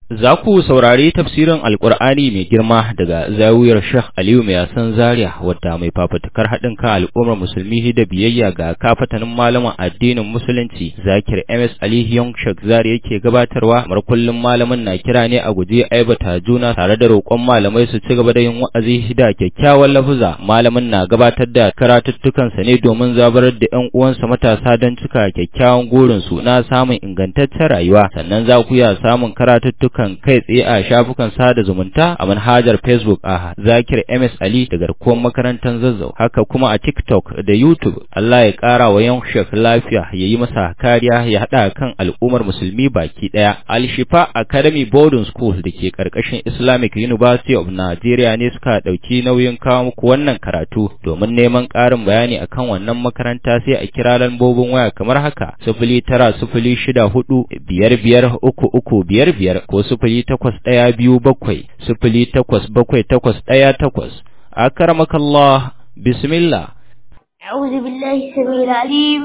Za ku saurari tafsirin Alƙur'ani mai girma daga zawiyar Sheikh Aliyu mai yasan Zaria wadda mai fafutukar haɗin kan al'ummar musulmi da biyayya ga kafatanin malaman addinin musulunci Zakir MS Ali Young Sheikh Zaria yake gabatarwa mar kullum malamin na kira ne a guje aibata juna tare da roƙon malamai su ci gaba da yin wa'azi da kyakkyawan lafuza malamin na gabatar da karatuttukansa ne domin zabarar da ƴan uwansa matasa don cika kyakkyawan gurinsu na samun ingantaccen rayuwa sannan za ku iya samun karatuttukan kan kai tsaye a shafukan sada zumunta a manhajar Facebook a Zakir MS Ali da garkuwar makarantar Zazzau haka kuma a TikTok da YouTube Allah ya kara wa yan shek lafiya ya yi masa kariya ya hada kan al'ummar musulmi baki daya Al Shifa Academy Boarding School da ke karkashin Islamic University of Nigeria ne suka dauki nauyin kawo muku wannan karatu domin neman karin bayani akan wannan makaranta sai a kira lambobin waya kamar haka sifili tara sifili shida hudu biyar biyar uku uku biyar biyar ko sifili takwas ɗaya biyu bakwai sifili takwas bakwai takwas ɗaya takwas akaramakallah bismillah أعوذ بالله السميع العليم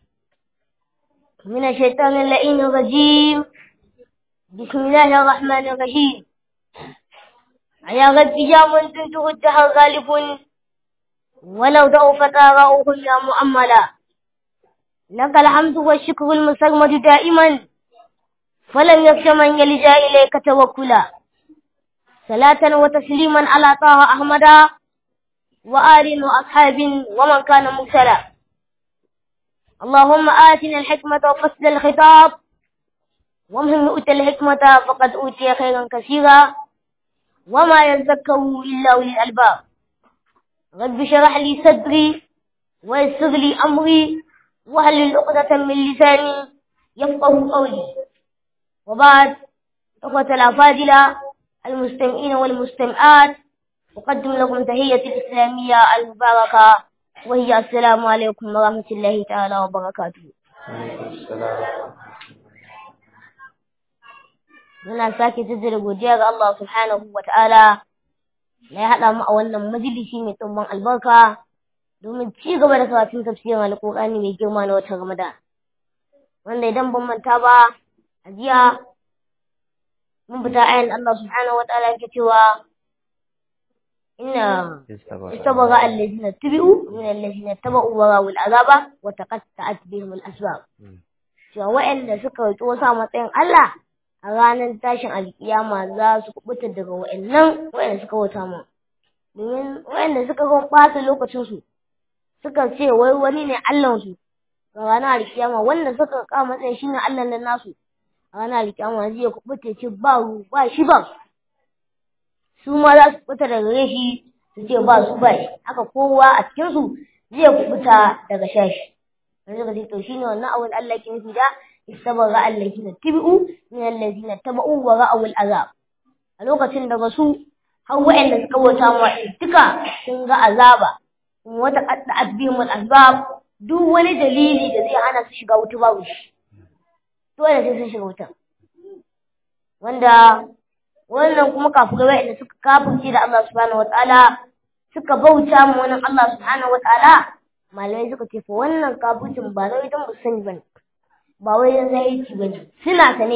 من الشيطان اللئيم الرجيم بسم الله الرحمن الرحيم على غد جام تنته الدهر غالب ولو ضعفت آراؤهم يا مؤملا لك الحمد والشكر المسرمد دائما فلم يخش من يلجا إليك توكلا صلاة وتسليما على طه أحمد وآل وأصحاب ومن كان مرسلا اللهم آتنا الحكمة وفصل الخطاب ومن يؤتى الحكمة فقد أوتي خيرا كثيرا وما يذكر إلا أولي الألباب رب شرح لي صدري ويسر لي أمري وهل عقدة من لساني يفقه قولي وبعد إخوة الأفاضلة المستمعين والمستمعات أقدم لكم تحية الإسلامية المباركة وهي السلام عليكم ورحمة الله تعالى وبركاته Muna sake jaddada godiya ga Allah subhanahu wa ta'ala na ya haɗa mu a wannan majalisi mai tsumbin albarka domin ci gaba da karatun tafsirin alƙur'ani mai girma na watan Ramadan. Wanda idan ban manta ba, a jiya mun fita ayan Allah subhanahu wa ta'ala yake cewa inna istabagha allazina tabi'u min allazina taba'u wa rawul azaba wa taqatta'at bihim al-asbab cewa wa'anda suka roki wasu a matsayin Allah a ranar tashin alkiyama za su kubuta daga wa'annan wa'anda suka wata mu domin wa'anda suka ga ɓata lokacin su suka ce wai wani ne Allah su ga ranar alkiyama wanda suka ka matsayin shine Allah nan nasu a ranar alkiyama zai kubuta ce ba ba shi ba su ma za su fita daga gare shi su ce ba su ba shi haka kowa a cikin su zai kubuta daga shashi yanzu ka ce to shine wannan awul Allah ke nufi da istabaga allazina tabi'u min allazina taba'u wa ra'aw azab a lokacin daga su har wa'anda suka wata mu duka sun ga azaba kuma wata qadda adbimul azab duk wani dalili da zai hana su shiga wuta babu shi dole sai sun shiga wuta wanda wannan kuma kafirai wa'anda suka kafirce da Allah subhanahu wataala suka bauta mu wannan Allah subhanahu wataala malamai suka ce fa wannan kafircin ba wai don ba sani bane ba wai don zahirci bane suna sane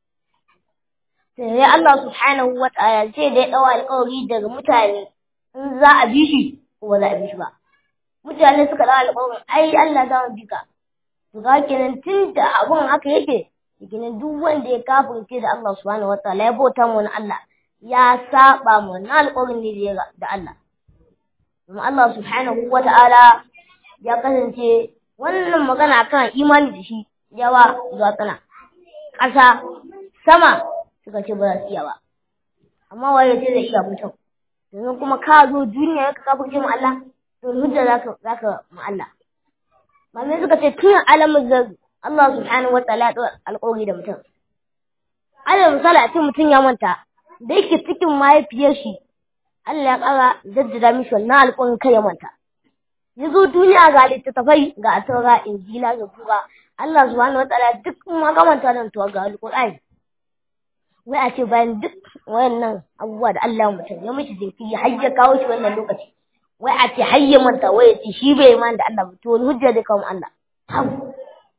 sai Allah subhanahu wataala sai da ya dawo alƙawari daga mutane in za a bi shi ko ba za a bi shi ba mutane suka dawo alƙawarin ai Allah za mu bi ka to ga kenan tun da abun haka yake Cikin duk wanda ya kafirce da Allah subhanahu wataala ya bauta mu wani Allah ya saba mu na alƙawarin ne da Allah. Kuma Allah subhanahu wataala ya kasance wannan magana kan imani da shi yawa zuwa kana ƙasa sama suka ce ba za su iya ba. Amma waye ce zai iya mutum. Domin kuma ka zo duniya ka kafirce mu Allah to hujja zaka zaka mu Allah. Malamai suka ce tun alamin zai Allah subhanahu wa ta'ala ya alƙawari da mutum. Alal misali a ce mutum ya manta, da yake cikin mahaifiyar shi, Allah ya ƙara jaddada mishi wannan alƙawarin kai ya manta. Ya zo duniya ga littattafai ga asaura injila ga kura, Allah subhanahu wa ta'ala duk ma ga manta nan to ga alƙur'ani. Wai a ce bayan duk wayannan abubuwa da Allah mutum ya mishi jinkiri har ya kawo shi wannan lokaci. Wai a ce har ya manta wai ya ce shi bai man da Allah ba to wani hujja zai kawo Allah.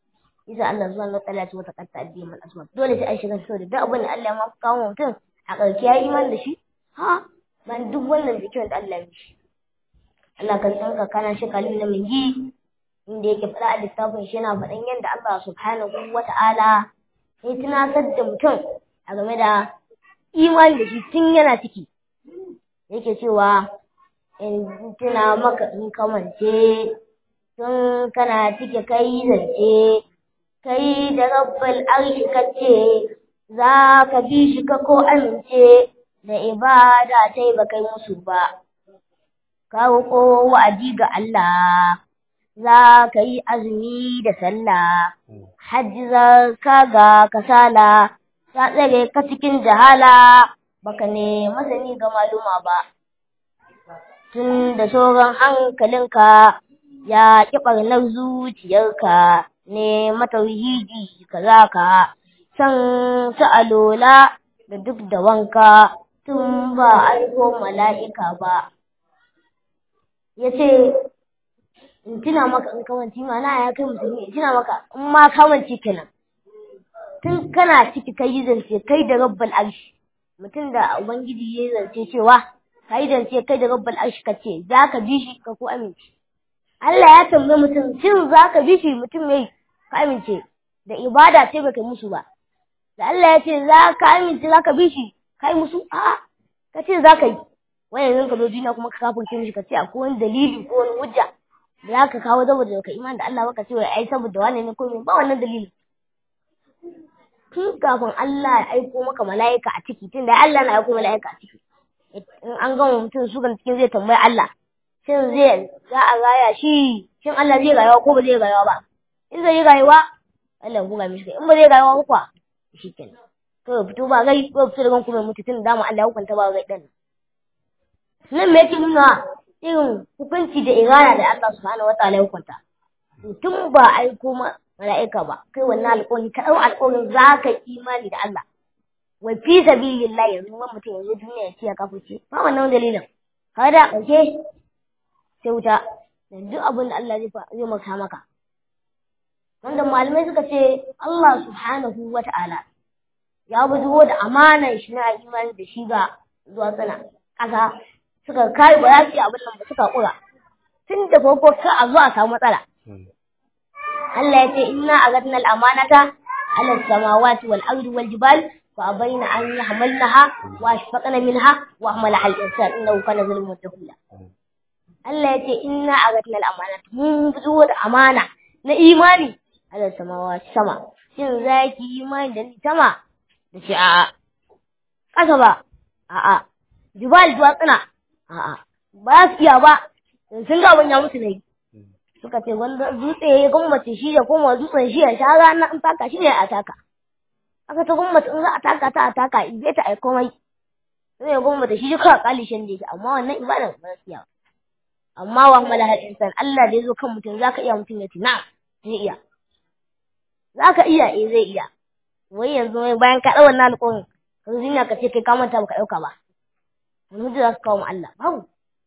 isa Allah subhanahu wa ta'ala ya ce wata qatta addihim al-aswab dole sai an shiga saboda duk abin da Allah ya ma kawo mutum a ƙarshe ya iman da shi ha ban duk wannan zikirin da Allah ya yi Allah kan tsanka kana shi kalin na min yi inda yake faɗa a littafin shi yana faɗan yadda Allah subhanahu wa ta'ala ya tunatar da mutum a game da imani da shi tun yana ciki yake cewa in tuna maka in kamance tun kana cike kai zance kai da rabbal arshi kace za ka bi shi ka ko amince da ibada ta yi ba kai musu ba ka ko wa'adi ga Allah za ka yi azumi da sallah hajji za ka ga kasala ta tsare ka cikin jahala baka ne masani ga maluma ba tun da sauran hankalinka ya ƙi ɓarnar zuciyarka ne matauhidi ka za ka san su alola da duk da wanka tun ba aiko mala'ika ba ya ce in tuna maka in kamanci mana ya kai musulmi in tuna maka in ma kamanci kenan tun kana ciki kai yi zance kai da rabbal arshi mutum da ubangiji ya yi zance cewa ka yi zance kai da rabbal arshi ka ce za ka bi shi ka ko amince Allah ya tambaye mutum shin za ka bi shi mutum mai ka amince da ibada ce baka musu ba da Allah ya ce za ka amince za ka bi shi ka yi musu a ka ce za ka yi wani yanzu ka zo duniya kuma ka kafin mishi ka ce akwai wani dalili ko wani hujja da za ka kawo saboda ka iman da Allah baka ce wai ai saboda wani ne ko me ba wannan dalili tun kafin Allah ya aiko maka mala'ika a ciki tun da Allah na aiko mala'ika a ciki in an gama mutum su kan cikin zai tambayi Allah shin zai za a raya shi shin Allah zai rayuwa ko ba zai rayuwa ba in zai yi rayuwa Allah ya buga mishi in ba zai rayuwa ba kuwa shi kenan to fito ba gai ko fito daga kuma mutu tun da dama Allah ya hukunta ba gai din nan me yake nuna irin hukunci da irana da Allah subhanahu wataala ya hukunta tun ba aiko mala'ika ba kai wannan alƙawari ka ɗau alƙawarin za ka imani da Allah wa fi sabilillah yanzu wani mutum yanzu duniya ya ce ya kafirce ba wannan dalilin ka da ƙarshe sai wuta da duk abin da Allah zai maka maka wanda malamai suka ce Allah subhanahu wa ta'ala ya bujo da amanar shi na imani da shi ga zuwa sana ƙasa suka kai ba za su yi abin nan ba suka ƙura tun da farko ka a zuwa samu matsala Allah ya ce inna agatna al-amanata ala samawati wal ardi wal jibal fa abaina an yahmalnaha wa ashfaqna minha wa hamalaha al-insan innahu kana zaluman jahula Allah ya ce inna agatna al-amanata mun bujo da amana na imani ala samawati sama shin zaki imani da ni sama da ce a'a ƙasa ba a'a jibal duwatsuna a'a ba su iya ba sun ga abin ya musu ne suka ce wanda dutse ya gwammace shi da kuma dutsen shi ya sha rana in taka shi ne a taka aka ta gwammace in za a taka ta a taka in ta ai komai sai ya gwammace shi duka kali shan da yake amma wannan ibadan ba su iya amma wa mala hal insan Allah da yazo kan mutum zaka iya mutum ya ce na zai iya zaka iya eh zai iya wai yanzu wai bayan ka dawo wannan alƙawarin ka zo ka ce kai ka manta baka dauka ba wani hujja za ka kawo ma Allah babu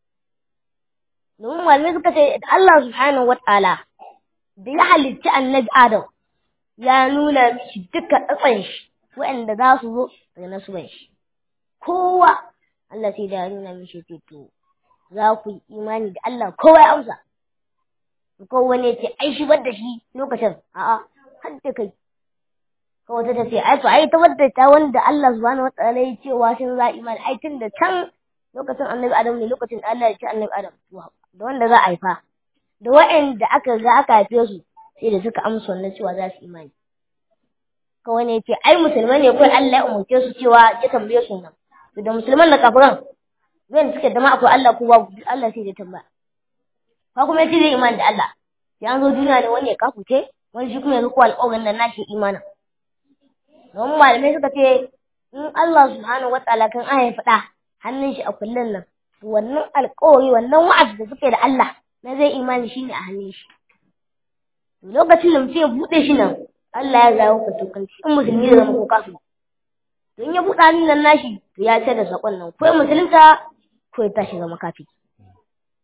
domin malamai suka ce da Allah subhanahu wa ta'ala da ya halitta annabi Adam ya nuna mishi duka tsatsan shi waɗanda za su zo daga nasuban shi kowa Allah sai da ya nuna mishi ce to za ku yi imani da Allah kowa ya amsa kowa ne ce ai shi da shi lokacin a'a har da kai kawai ta ce ai to ai ta wadda ta wanda Allah subhanahu wa ta'ala ya ce wa shin za imani ai tun da can lokacin annabi Adam ne lokacin da Allah ya ce annabi Adam da wanda za a haifa da waɗanda aka ga aka haife su sai da suka amsa wannan cewa za su imani kawai ne ce ai musulmai ne kawai Allah ya umarce su cewa ya tambaye su nan da musulman da kafiran wanda suke dama akwai Allah ko babu Allah sai ya tambaya ka kuma yace zai imani da Allah sai an zo duniya ne wani ya kafuce wani shi kuma ya riko alƙawarin da nashi imanin don malamai suka ce in Allah subhanahu wataala kan aya faɗa hannun shi a kullun nan wannan alƙawari wannan wa'azi da suke da Allah na zai imani shi ne a hannun shi lokacin da mutum ya buɗe shi nan Allah ya zawo ka tokanci in musulmi da zama ko kafin to in ya buɗe hannun nan nashi to ya ce da saƙon nan ko ya musulunta ko ya tashi zama kafi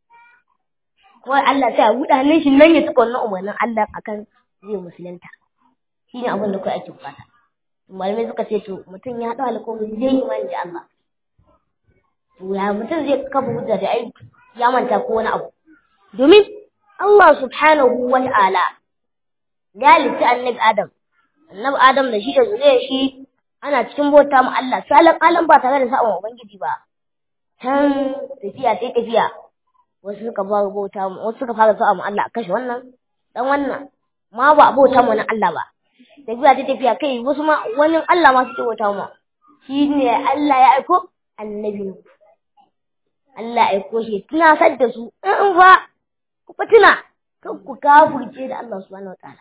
kawai Allah sai ya buɗe hannun shi nan ya tuka wannan umarnin Allah akan zai musulunta shine abin da kai ake bukata malamai suka ce to mutum ya haɗu alƙawari zai yi imani da Allah to ya mutum zai kafa hujja da ai ya manta ko wani abu domin Allah subhanahu wa ta'ala ya halitta annabi Adam annabi Adam da shi da zuriyar shi ana cikin bauta mu Allah salan alam ba tare da sa'an ubangiji ba can tafiya sai tafiya wasu suka fara bauta mu wasu suka fara sa'a mu Allah kashe wannan dan wannan ma ba bauta mu na Allah ba tafiya ta tafiya kai wasu ma wani Allah ma suke bauta mu shi ne Allah ya aiko annabi Allah ya aiko shi tunasar da su in ba ku tuna kan ku kafurce da Allah subhanahu wataala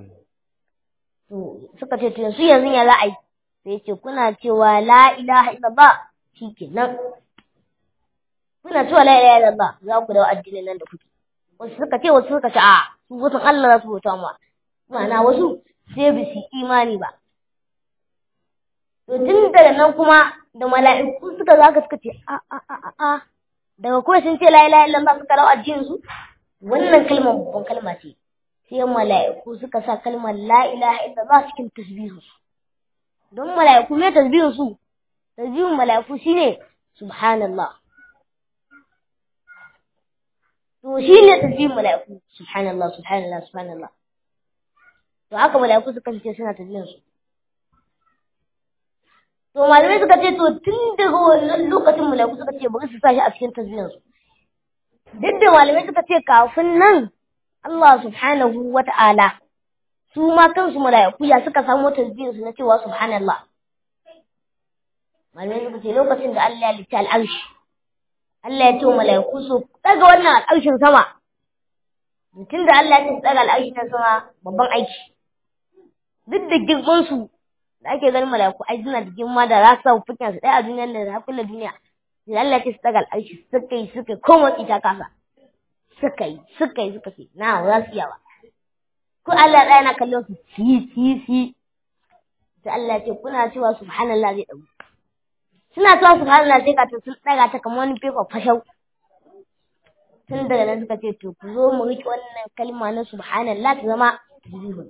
to suka ce to su yanzu ya za a yi sai ce kuna cewa la ilaha illallah shikenan kuna cewa la ilaha illallah za ku dawo addinin nan da kuke wasu suka ce wasu suka ce a su wasu Allah za su bauta mu ma'ana wasu sai ba su imani ba to tun daga nan kuma da mala'iku suka za ka suka ce a a a a a daga kuma sun ce la ilaha illallah suka dawo addinin su wannan kalmar babban kalma ce sai mala'iku suka sa kalmar la ilaha illallah cikin tasbihu don mala'iku me tasbihu su tasbihun mala'iku shine subhanallah to shine tasbihun mala'iku subhanallah subhanallah subhanallah to haka mala'iku suka ce suna tasbihin su to malamai suka ce to tun daga wannan lokacin mala'iku suka ce bari su sa shi a cikin tasbihin su duk da malamai suka ce kafin nan Allah subhanahu wa ta'ala su ma kansu mala'iku ya suka samu tasbihin su na cewa subhanallah malamai suka ce lokacin da Allah ya litta al'arshi Allah ya ce wa mala'iku su daga wannan al'arshin sama tun da Allah ya ce su daga al'arshin sama babban aiki duk da girman su da ake ganin mala'iku ai suna da girma da za su sa fukin su ɗaya a duniyar da za kulle duniya da Allah ya ce su daga al'arshi suka yi suka yi ko motsi ta kasa suka yi suka yi suka ce na za su iya ba ko Allah ɗaya na kallon su si si si sai Allah ce kuna cewa subhanallah zai ɗagu suna cewa subhanallah sai ka ta sun ɗaga ta kamar wani fefa fashau tun daga nan suka ce to ku zo mu riƙe wannan kalma na subhanallah ta zama tasbihun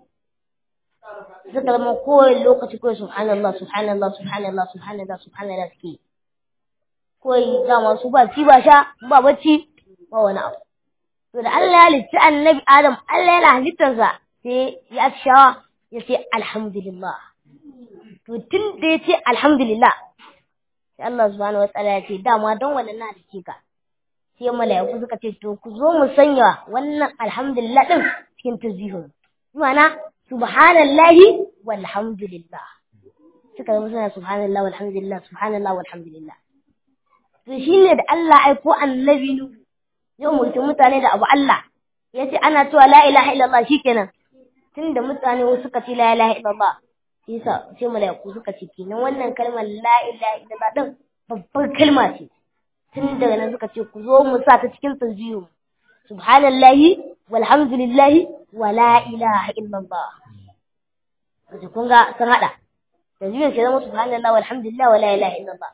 suka zama kowane lokaci kawai subhanallah subhanallah subhanallah subhanallah subhanallah suke kawai dama su ba ci ba sha ba bacci ba wani abu to da Allah ya halitta annabi Adam Allah yana halittarsa sai ya shawa ya ce alhamdulillah to tun da ya ce alhamdulillah sai Allah subhanahu wa ta'ala ya ce dama don wannan na halice ka sai mala'iku suka ce to ku zo mu sanya wannan alhamdulillah din cikin tasbihun ma'ana subhanallahi walhamdulillah suka zama suna subhanallah walhamdulillah subhanallah walhamdulillah to shine da Allah aiko annabi Nuhu yau mutum mutane da abu Allah ya ce ana cewa la ilaha illallah shikenan tunda mutane suka ce la ilaha illallah yasa sai malaiku suka ce kenan wannan kalmar la ilaha illallah din babbar kalma ce tun daga nan suka ce ku zo mu sa ta cikin tasbihu subhanallahi walhamdulillahi wa la ilaha illallah kaje kun ga sun hada tasbihu sai zama subhanallahi walhamdulillah wa la ilaha illallah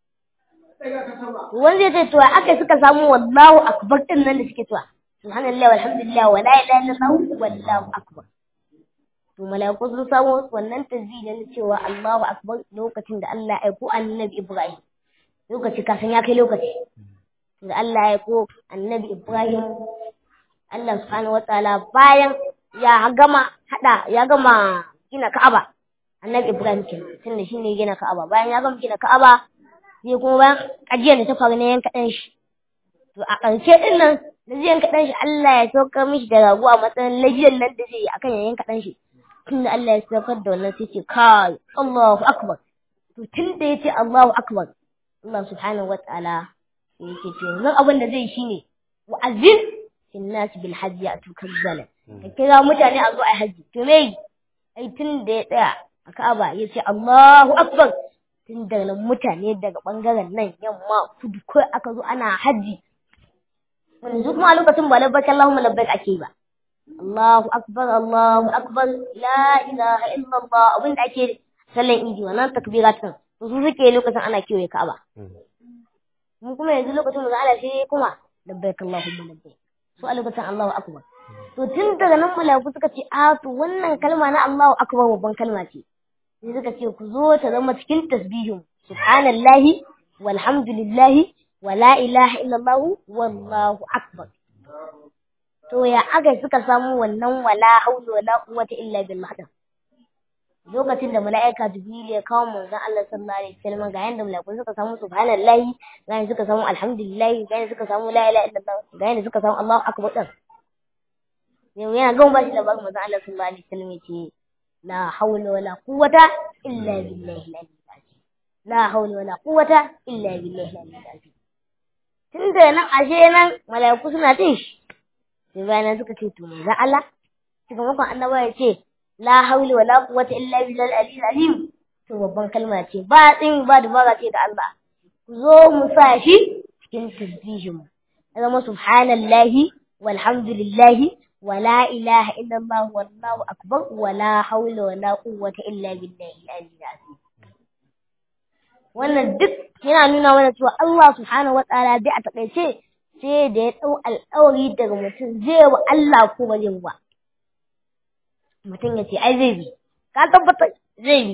wanda ya ce to aka suka samu wallahu akbar din nan da suke cewa subhanallah walhamdulillah wa la ilaha illallah wallahu akbar to malaiku sun samu wannan tasbih na cewa Allahu akbar lokacin da Allah ya aiko annabi Ibrahim lokaci kafin ya kai lokaci da Allah ya aiko annabi Ibrahim Allah subhanahu wataala bayan ya gama hada ya gama gina Ka'aba annabi Ibrahim kenan tunda shine gina Ka'aba bayan ya gama gina Ka'aba sai kuma bayan ajiyar da ta faru na yanka ɗan shi to a ƙarshe ɗin nan da zai yanka ɗan shi Allah ya saukar mishi da rago a matsayin lajiyar nan da zai yi akan ya yanka ɗan shi tunda Allah ya saukar da wannan sai ce kai Allahu akbar to tun da yace Allahu akbar Allah subhanahu wa ta'ala ya ce to yanzu abin da zai shine wa'azin fil nas bil hajji atuka zalan ka kira mutane a zo a haji to me ai tun da ya tsaya a Ka'aba ya ce Allahu akbar tun daga mutane daga bangaren nan yamma kudu ko aka zo ana haji yanzu kuma a lokacin ba labbaik Allahumma labbaik ake ba Allahu akbar Allahu akbar la ilaha illallah abin da ake sallan idi wannan takbiratin to su suke lokacin ana kewaye Ka'aba mun kuma yanzu lokacin da ana sai kuma labbaik Allahumma labbaik su a lokacin Allahu akbar to tun daga nan mala'iku suka ce a to wannan kalma na Allahu akbar babban kalma ce sai suka ce ku zo ta zama cikin tasbihin subhanallahi walhamdulillahi wala ilaha illallah wallahu akbar to ya aka suka samu wannan wala haula wala quwwata illa billah din lokacin da mala'ika jibril ya kawo manzon Allah sallallahu alaihi wasallam ga yanda mala'iku suka samu subhanallahi ga yanda suka samu alhamdulillah ga yanda suka samu la ilaha illallah ga yanda suka samu Allahu akbar din yau yana gama bashi da bakin manzon Allah sallallahu alaihi wasallam yace la haula wala quwwata illa billahi al-aliyyil la haula wala quwwata illa billahi al-aliyyil tun da nan ashe nan mala'iku suna jin shi sai bayan suka ce to manzon Allah sakamakon annaba ya ce la haula wala quwwata illa billahi al-aliyyil azim to babban kalma ce ba tsin ba dubara ce da Allah ku zo mu sa shi cikin tasbihin mu zama subhanallahi walhamdulillahi wala ilaha illallah wallahu akbar wala haula wala quwwata illa billahi al-aliyyil azim wannan duk yana nuna mana cewa Allah subhanahu wa ta'ala dai a takaice sai da ya dau alƙawari daga mutum zai wa Allah ko ba zai ba mutum ya ce ai zai bi ka tabbata zai bi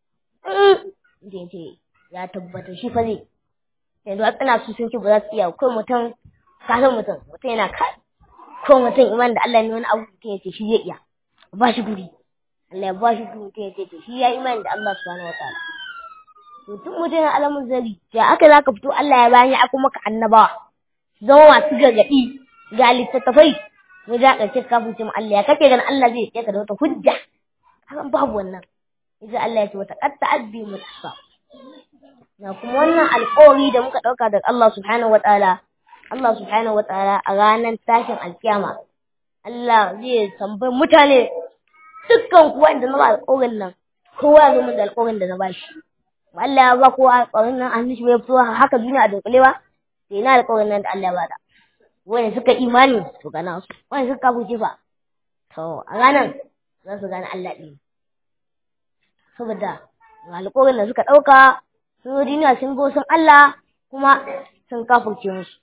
da ya ce ya tabbata shi fa zai yanzu a tsana su sun ce ba za su iya ko mutum ka san mutum mutum yana ka ko mutum iman da Allah ne wani abu mutum ya ce shi zai iya ba shi guri Allah ya ba shi guri mutum ya ce to shi ya iman da Allah subhanahu wa ta'ala to tun mutum yana alamun zari ya aka za ka fito Allah ya bani ya kuma ka annabawa zama masu gargaɗi ga littattafai mu za ka ce kafin cin Allah ya kake ganin Allah zai ka da wata hujja hakan babu wannan idan Allah ya ce wata qatta abbi mutasa na kuma wannan alƙawari da muka ɗauka daga Allah subhanahu wa ta'ala Allah subhanahu wa ta'ala a ranar tashin alkiyama Allah zai tambayi mutane dukkan kuwa inda na ba alƙawarin nan kowa ya zo min da alƙawarin da na ba shi Allah ya ba kowa alƙawarin nan an shi bai fito haka duniya a dunkule ba sai na alƙawarin nan da Allah ya bada wanda suka imani to gana su wanda suka kafuce fa to a ranar za su gane Allah ɗin saboda alƙawarin da suka ɗauka sun zo duniya sun go sun Allah kuma sun kafurce musu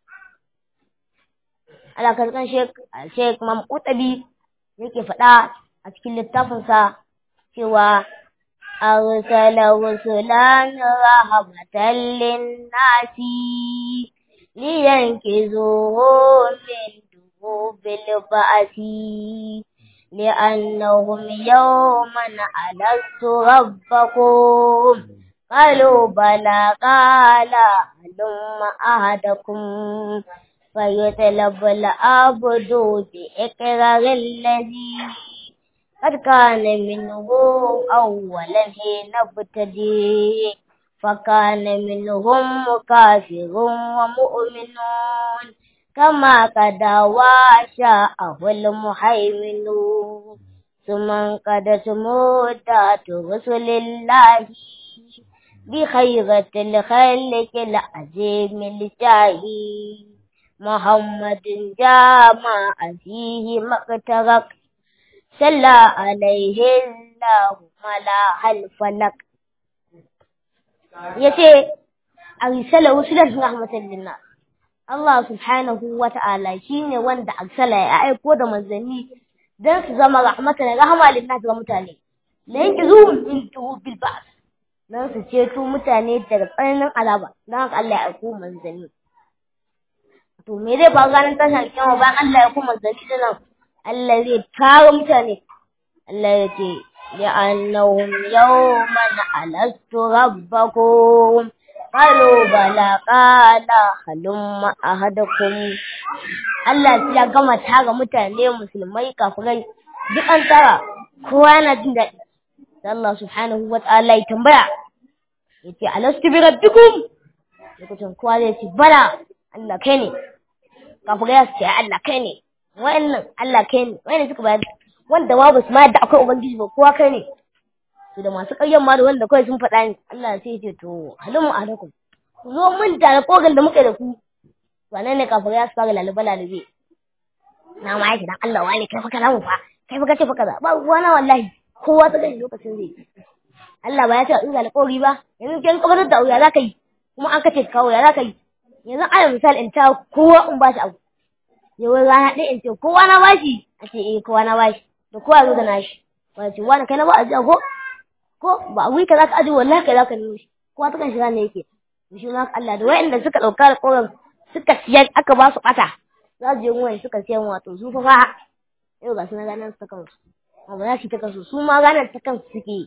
Allah ka kan Sheikh Sheikh Imam Qutabi yake faɗa a cikin littafinsa cewa أرسل رسلا رحمة للناس لينكزوهم من دروب البأس لأنهم يوما ألست ربكم قالوا بلى قال هلم أحدكم فيطلب العبد بإقرار الذي قد كان منه أولا حين ابتدي فكان منهم كافر ومؤمنون كما قد وشاءه المهيمن ثم انقضت مدة رسل الله بخيرة الخلق العظيم الجاهي محمد جامع فيه مقترك صلى عليه الله ملاح الفلك yace arsala rusulan rahmatan linnas Allah subhanahu wa ta'ala shine wanda arsala ya aiko da manzanni dan su zama rahmatan rahma linnas ga mutane la yankizu min bil ba's dan su ceto mutane daga tsananin azaba dan Allah ya aiko manzanni to me zai faru ranar tashin kiyama bayan Allah ya aiko manzanni dinan Allah zai kawo mutane Allah ya ce لأنهم يوما ألست ربكم قالوا بلى قال هلم أحدكم Allah sai ya gama tara mutane musulmai kafirai duk an tara kowa yana jin daɗi Allah subhanahu wa ta'ala ya tambaya yace alastu bi rabbikum lokacin kowa zai ce bala Allah kai ne kafirai su ce Allah kai ne wa'annan Allah kai ne wa'annan suka bayar wanda ma basu ma yadda akwai ubangiji ba kowa kai ne to da masu ƙaryan ma da wanda kawai sun faɗa ni Allah sai ce to halimu alaikum ku zo mun da kogan da muka da ku wannan ne kafin ya fara lalube lalube na ma yake dan Allah wani kai fa kaza mu fa kai fa kace fa kaza ba ruwana wallahi kowa ta gani lokacin zai Allah ba ya ce in alƙawari ba yanzu kin kabar da auya zaka yi kuma an kace kawo ya zaka yi yanzu alal misal in ta kowa in ba shi abu ya wai rana ɗaya in ce kowa na bashi a ce eh kowa na bashi da kowa zo da nashi ba ce wani kai na ba a ji ko ko ba wai ka za ka aji wallahi kai za ka nemo shi kowa ta kan shiga ne yake to shi ma Allah da wa'anda suka ɗauka alƙawarin suka siyar aka ba su ɓata za su je wani suka siyan wato su fa fa yau ga su na ganin su ta kansu ba za su ta kansu su ma ganin ta kansu suke yi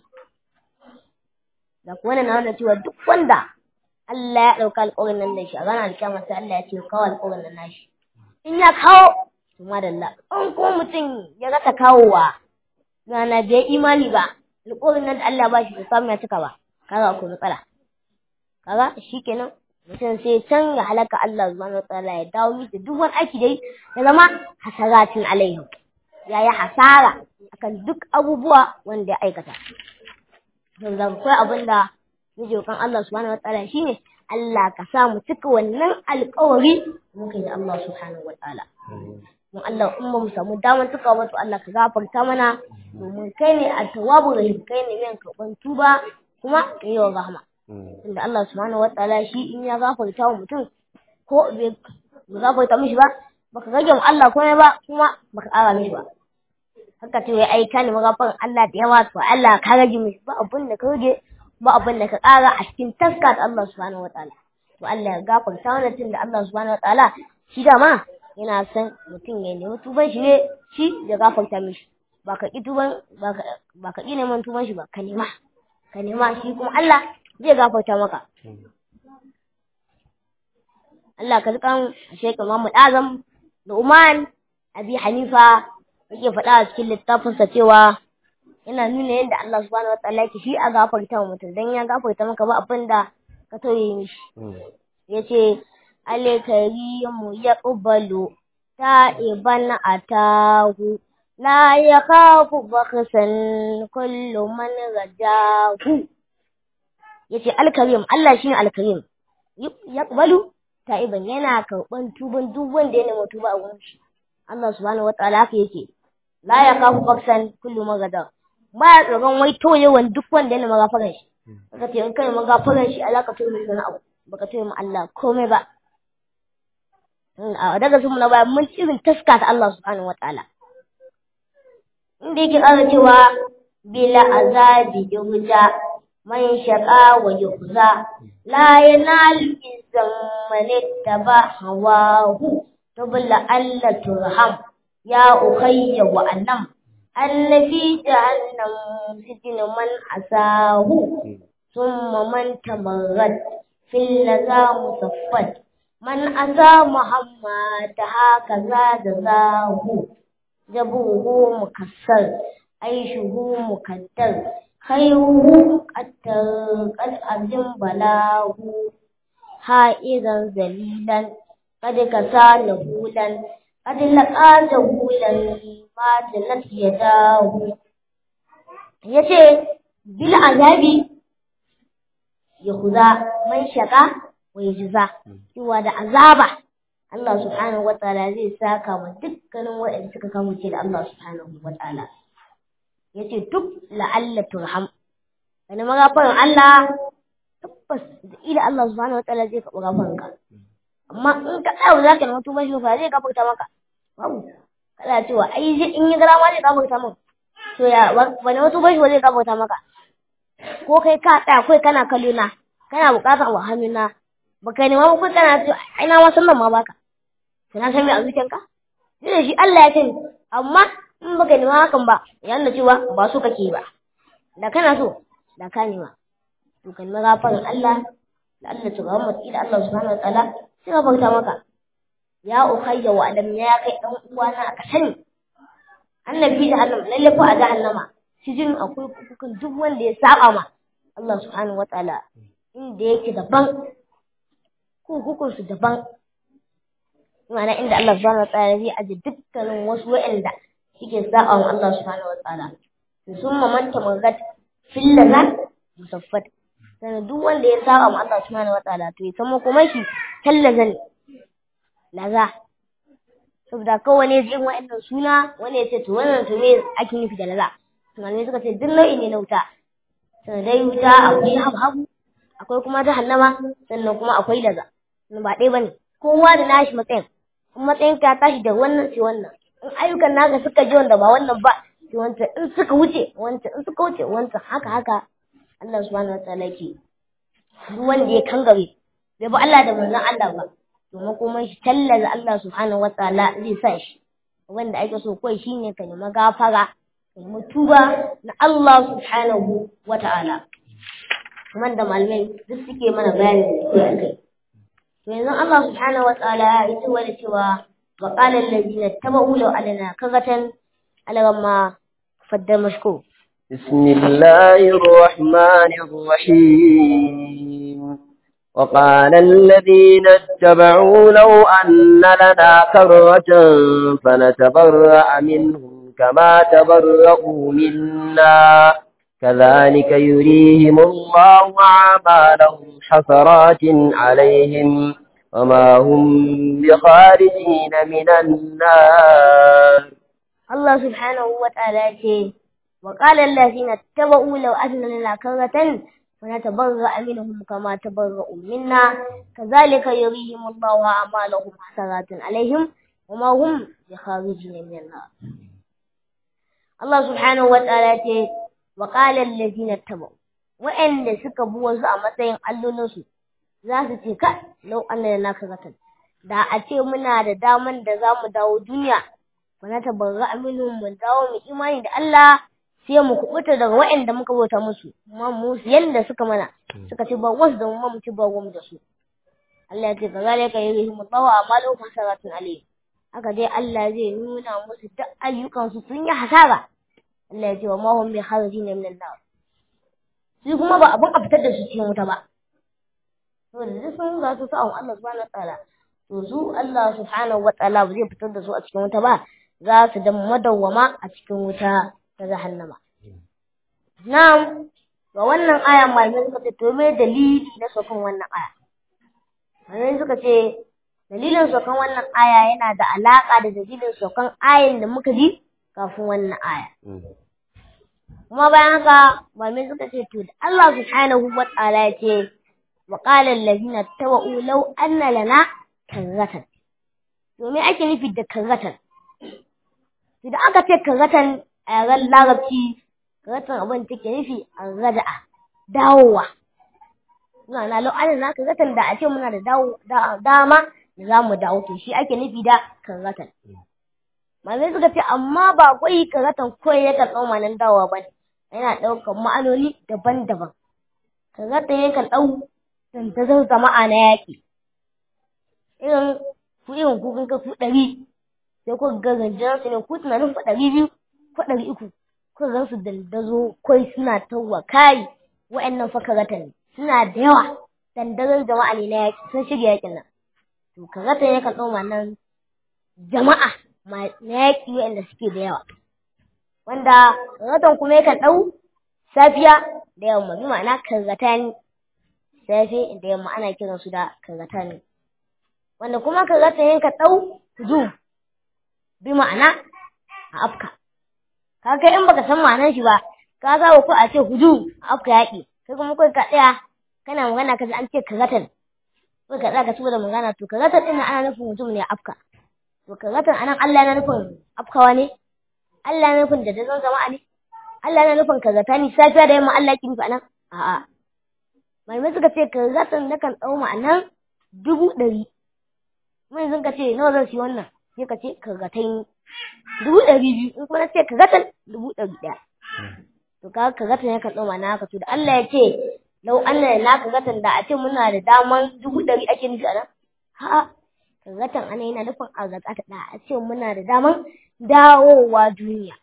da kuwa na wanda cewa duk wanda Allah ya ɗauka alƙawarin nan da shi a ranar alƙiyama sai Allah ya ce kawo alƙawarin nan nashi in ya kawo to madalla in ko mutum ya rasa kawowa rana bai imani ba alƙawarin nan da Allah ba shi da samu ya cika ba kaga akwai matsala kaga shikenan mutum sai can ya halaka Allah subhanahu wataala ya dawo miki duk wani aiki dai ya zama hasaratin alaihi ya yi hasara akan duk abubuwa wanda ya aikata saboda akwai abin da muke kan Allah subhanahu wataala shine Allah ka sa mu cika wannan alƙawari muka yi da Allah subhanahu wataala mun Allah in ba mu samu damar cika ba to Allah ka gafarta mana domin kai ne a tawabu rahim kai ne mai karɓan tuba kuma kai wa rahama inda Allah subhanahu wataala shi in ya gafarta wa mutum ko bai gafarta mishi ba baka rage mu Allah komai ba kuma baka ƙara mishi ba haka ce wai ai ka ne magafarin Allah da yawa to Allah ka rage mishi ba abin da ka rage ba abin da ka ƙara a cikin taska ta Allah subhanahu wataala to Allah ya gafarta mana tun da Allah subhanahu wataala shi da ma yana son mutum ya nemi tuban shi ne shi ya gafarta mishi ba ka ƙi tuban ba ka ƙi neman tuban shi ba ka nema ka nema shi kuma Allah zai gafarta maka Allah ka zikan Sheikh Muhammad Azam da Uman Abi Hanifa yake faɗa a cikin littafinsa cewa yana nuna yadda Allah subhanahu wa ta'ala yake shi a gafarta wa mutum dan ya gafarta maka ba abin da ka tauye mishi yace al-karimu yaqbalu ta'iban atahu la yakhafu bakhsan kullu man rajahu yace al-karim Allah shine al-karim yaqbalu ta'iban yana karban tuban duk wanda ya nemi tuba a wurin shi Allah subhanahu wa ta'ala haka yake la yakhafu bakhsan kullu man rajahu ba ya tsoron wai toyewan duk wanda yana magafaran shi ka ce in kai magafaran shi alaka to mai wani abu baka toye mu Allah komai ba a daga sun na bayan mun irin taska ta Allah subhanahu wataala inda yake ƙara cewa bila azabi yuhja man shaqa wa yuhza la yanal izam man ittaba hawahu tabla alla turham ya ukhayya wa annam أن في جهنم سجن من عساه ثم من تمرد في اللذا مصفد من أسى محمد هكذا جزاه جبوه مكسر عيشه مكدر خيره قتل قد أزم بلاه حائرا ذليلا قد كسى نهولا قد لقى جهولا fatilat ya dawo ya ce bil azabi ya kuza man shaka wa ya jiza cewa da azaba Allah subhanahu wataala zai saka wa dukkanin waɗanda suka kamuce da Allah subhanahu wataala ya ce duk la'alla turham wani magafarin Allah tabbas da ida Allah subhanahu wataala zai kaɓi gafarinka amma in ka tsaya za ka nemi tuban shi fa zai gafarta maka babu kana cewa ai in yi gara ma zai gafarta min to ya wani wasu bashi ba zai gafarta maka ko kai ka tsaya kai kana kallo na kana bukatar wa hannuna ba kai nema ba kai kana cewa ai na wasan nan ma baka to na san me a zuciyanka sai da shi Allah ya sani amma in baka nema hakan ba ya nuna cewa ba so kake ba da kana so da ka nema to kan magafarin Allah da Allah subhanahu wa ta'ala Allah subhanahu wa ta'ala sai gafarta maka ya ukhayya wa adam ya kai dan uwana ka sani annabi jahannam lalle ko a jahannama cikin akwai kukukan duk wanda ya saba ma Allah subhanahu wataala inda yake daban kukukun su daban ma'ana inda Allah subhanahu wataala zai aje dukkanin wasu wa'anda suke saba ma Allah subhanahu wataala sun mamanta magat fil lazat musaffat sannan duk wanda ya saba ma Allah subhanahu wataala to ya san kuma shi tallazan laza saboda kowane jin wa'annan suna wani ya ce to wannan to me ake nufi da laza malamai suka ce duk nau'i ne na wuta sannan dai wuta akwai habu akwai kuma jahannama sannan kuma akwai laza ba ɗaya bane kowa da nashi matsayin in matsayin ka tashi da wannan sai wannan in ayyukan naka suka je wanda ba wannan ba sai wancan in suka wuce wancan in suka wuce wancan haka haka Allah subhanahu wataala ke duk wanda ya kangare bai ba Allah da manzon Allah ba domin kuma shi tallaza Allah subhanahu wataala zai sa shi wanda ake so kawai shine ka nemi gafara ka nemi tuba na Allah subhanahu wataala kuma da malamai duk suke mana bayani da kai to yanzu Allah subhanahu wataala ya ce wani cewa wa qala allazina tabau law alana kagatan alagamma faddar mashko بسم الله الرحمن الرحيم وقال الذين اتبعوا لو أن لنا كرة فنتبرأ منهم كما تبرأوا منا كذلك يريهم الله أعمالهم حسرات عليهم وما هم بخارجين من النار الله سبحانه وتعالى وقال الذين اتبعوا لو أن لنا كرة فنتبرأ منهم كما تبرأوا منا كذلك يريهم الله أعمالهم حسرات عليهم وما هم بخارجين من النار الله سبحانه وتعالى وقال الذين اتبعوا وإن سكبوا وزع متين allolin za su ce ka lau an na karatan da a ce muna da daman da za mu dawo duniya fa na tabarra aminu mu dawo mu imani da Allah sai mu kubuta daga waɗanda muka bauta musu amma mu yanda suka mana suka ce ba wasu da mu mu ci ba mu da su Allah ya ce ka zalika ka yi mu dawo amalu hasaratun alayhi haka dai Allah zai nuna musu duk ayyukan su sun yi hasara Allah ya ce wa ma hum bi kharijin min an-nar su kuma ba abun a fitar da su cikin wuta ba saboda duk sun ga su sa'an Allah subhanahu wataala to su Allah subhanahu wataala ba zai fitar da su a cikin wuta ba za su da madawwama a cikin wuta ta jahannama na'am ga wannan aya malamai suka ce to me dalili na sokan wannan aya malamai suka ce dalilin sokan wannan aya yana da alaka da dalilin sokan ayin da muka ji kafin wannan aya kuma bayan haka malamai suka ce to da Allah subhanahu wataala ya ce وقال الذين اتبعوا لو أن لنا كرة domin ake nufi da karratan idan aka ce karratan a yaren larabci karratan abin take nufi a rada'a dawowa suna na lau'anin na karratan da a ce muna da dama da za mu dawo to shi ake nufi da karratan malamai suka ce amma ba kwai karratan kawai ya karɓar manan dawowa ba yana ɗaukar ma'anoni daban-daban karratan yakan ɗau tantazar jama'a na yaƙi irin ku irin ku kun ku ɗari sai ku ga ganjan su ne ku tunanin ku ɗari biyu ko ɗari uku ku gan su dandazo kai suna tawwa kai wa'annan fa karata ne suna da yawa dandazon jama'a ne na yaƙi sun shirya yaƙin nan to karata ne kan ɗauma nan jama'a na yaƙi wa'anda suke da yawa wanda karatan kuma yakan ɗau safiya da yamma bi ma'ana karata ne safe da yamma ana kiran su da karata ne wanda kuma karata yanka ɗau hujum bi ma'ana a afka kaga in baka san ma'anar shi ba ka ga ko a ce hujum a afka yaƙi kai kuma kai ka tsaya kana magana kaji an ce karatan kai ka tsaya ka da magana to karatan din ana nufin hujum ne a afka to karatan anan Allah yana nufin afkawa ne Allah yana nufin da dazan jama'a ne Allah yana nufin karata ne safiya da yamma Allah ki nufi anan a'a malamai suka ce karatan na kan ɗau ma'anan dubu ɗari mun sun ka ce nawa zan siya wannan sai ka ce karatan dubu ɗari biyu in kuma na ce karatan dubu ɗari ɗaya to ka karatan ya kan ɗau ma'ana haka to da Allah ya ce lau Allah na karatan da a ce muna da daman dubu ɗari ake nufi a nan a'a karatan ana yana nufin a zakata da a ce muna da daman dawowa duniya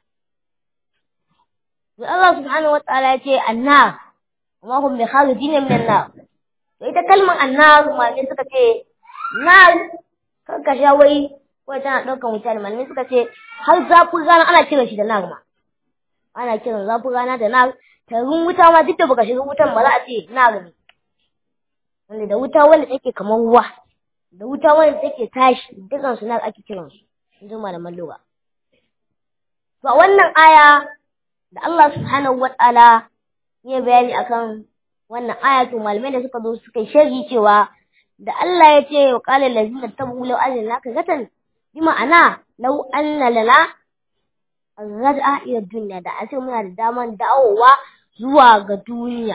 to Allah subhanahu wa ta'ala ya ce annar وما هم بخارجين من النار to ita kalmar annar malamai suka ce nar kanka sha wai wai tana ɗaukar wuta ne malamai suka ce har zafin rana ana kiran shi da nar ma ana kiran zafin rana da nar tarin wuta ma duk da baka shiga wutan ba za a ce nar ne wanda da wuta wanda take kamar ruwa da wuta wanda take tashi dukan su nar ake kiran su in ji malaman lugha to a wannan aya da Allah subhanahu wa ta'ala yi bayani akan wannan ayatu malamai da suka zo suka sharhi cewa da Allah ya ce wa qala allazina tabu law anna laka gatan bi ma'ana law anna lana raj'a ila dunya da ace muna da daman dawowa zuwa ga duniya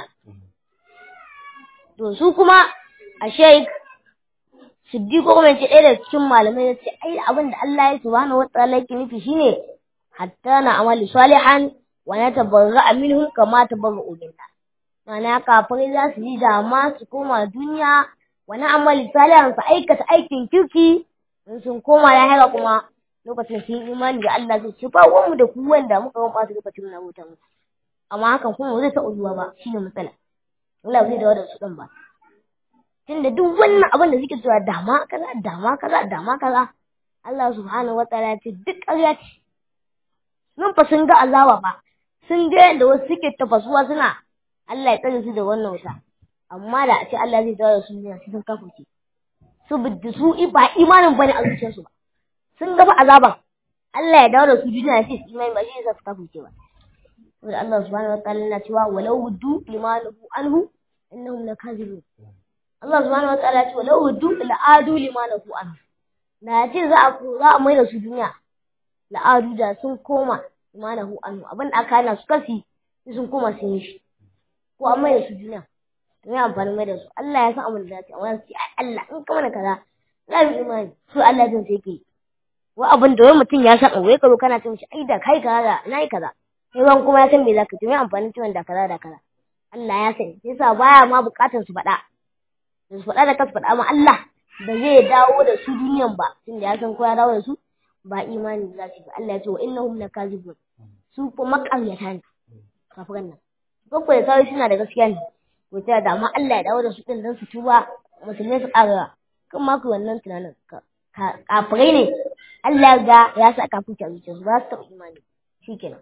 to su kuma a sheik siddiqo kuma ce ɗaya daga cikin malamai ya ce ai abin da Allah ya subhanahu wataala yake nufi shine hatta na amali salihan wa na tabarra minhum kama tabarra'u minna ma'ana kafirai za su yi dama su koma duniya wani amali salihan su aikata aikin kirki in sun koma lahira kuma lokacin sun imani da Allah zai ce ba mu da ku wanda muka ga masu lokacin na wuta mu amma hakan kuma zai taɓa zuwa ba shine matsala Allah zai dawo da su ɗin ba tunda duk wannan abin da suke cewa dama kaza dama kaza dama kaza Allah subhanahu wataala ya ce duk ƙarya ce nan fa sun ga azaba ba sun ga yadda wasu suke tafasuwa suna Allah ya tsare su da wannan wuta amma da a ce Allah zai dawo da su ne sun kafurce su bidda su ba imanin bane a zuciyarsu ba sun ga fa azaban Allah ya dawo da su duniya sai su imani ba shi yasa su kafurce ba saboda Allah subhanahu wataala yana cewa walau wuddu limanuhu anhu innahum lakazibun Allah subhanahu wa ta'ala ce walau wuddu la'adu limanahu an da ce za a za a maida su duniya la'adu da sun koma limanahu an abin da aka hana su kasi sun koma sun yi shi ko an maida su duniya to ya amfani maida su Allah ya san abin da zai amma su ai Allah in ka mana kaza za mu imani su Allah zai sai ke wa abin da wani mutum ya san abu ya karo kana ce mishi ai da kai kaza na yi kaza sai wani kuma ya san me zaka ce me amfanin ciwon da kaza da kaza Allah ya sani sai sa baya ma bukatar su faɗa su faɗa da kasu faɗa ma Allah ba zai dawo da su duniyan ba tunda ya san ko ya dawo da su ba imani za su yi Allah ya ce wa innahum lakazibun su ko makaryata ne kafiran nan ko ko sai suna da gaskiya ne ko ta da amma Allah ya dawo da su din dan su tuba musulmai su ƙara kan ma ku wannan tunanin kafirai ne Allah ga ya sa kafirci a zuciyarsu ba su taɓa imani shikenan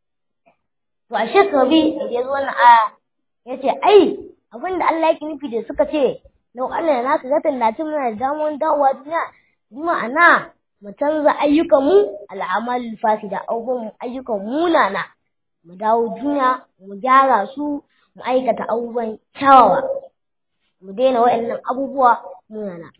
to a shekabi da ya zo wannan aya ya ce ai abin da Allah yake nufi da suka ce lau Allah na nasu zatan na cin muna da damar dawowa duniya bi ma'ana mu canza ayyukan mu al'amal fasida abubuwan ayyukan munana mu dawo duniya mu gyara su mu aikata abubuwan kyawawa mu daina waɗannan abubuwa munana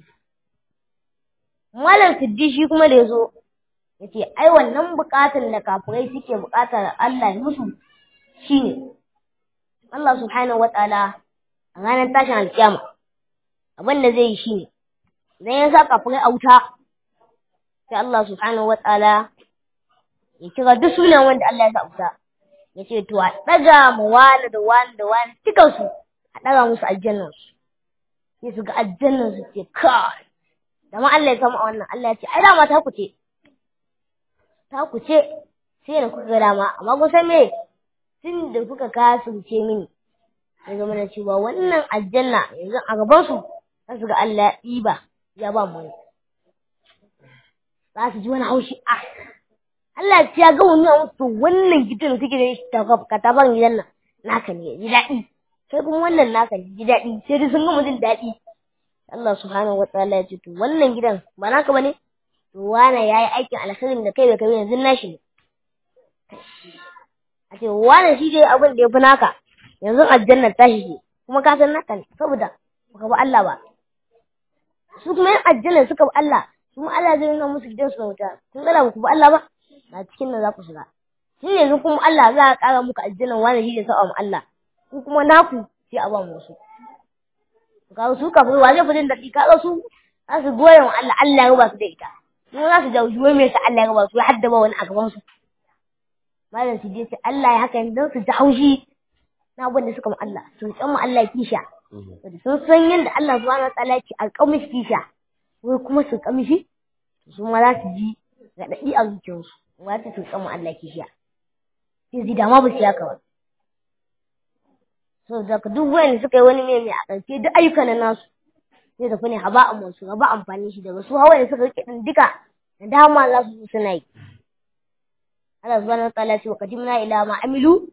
malam siddi shi kuma da ya zo ya ce ai wannan buƙatar da kafirai suke buƙatar Allah ya musu shine Allah subhanahu wataala a ranar tashin alkiyama abin da zai yi shine idan ya sa kafirai a wuta sai Allah subhanahu wataala ya kira duk sunan wanda Allah ya sa wuta ya ce to a ɗaga ma wani da wani da wani dukansu a ɗaga musu aljannan su sai su ga aljannan su ce kai da ma Allah ya samu a wannan Allah ya ce ai dama ta ku ce ta ku ce sai da kuka ga dama amma kun san me tun da kuka kasance mini ya zama da cewa wannan aljanna yanzu a gaban su za su ga Allah ya ɗiba ya ba mu za su ji wani haushi a Allah ya ga wani musu wannan gidan suke da shi ta kataban gidan nan naka ne ji daɗi sai kuma wannan naka ne ji daɗi sai dai sun gama jin daɗi Allah subhanahu wa ta'ala ya ce to wannan gidan ba naka bane to wane yayi aikin alkhairin da kai bai kai yanzu nashi ne a ce wane shi dai abin da ya fi naka yanzu aljannar tashi ce kuma ka san naka ne saboda baka bi Allah ba su kuma yan aljanna suka bi Allah su kuma Allah zai nuna musu gidan su na wuta kun ga ba ku bi Allah ba na cikin nan za ku shiga shi yanzu kuma Allah za a ƙara muku aljannan wani shi da sa'a mu Allah ku kuma naku sai a ba mu wasu ka su ka wa zai fi jin daɗi ka su za su goye wa Allah Allah ya ba su da ita kuma za su jauji wai me sa Allah ya ba su ya haddaba wani a gaban su malam su je ce Allah ya haka don su ji haushi na abin da suka mu Allah sun san mu Allah kisha sun san yadda Allah subhanahu wa ta'ala ya ce alƙamish kisha wai kuma su kamishi su ma za su ji raɗaɗi a zuciyarsu ba ta su san mu Allah kisha sai zai dama ba su yaka ba so da duk wanda suka yi wani mai a ƙarshe duk ayyukan na nasu sai tafi ne haba a masu haba amfani shi daga su hawa da suka rike din duka da dama za su suna yi Allah subhanahu wa ta'ala ya ce wa qadimna ila ma amilu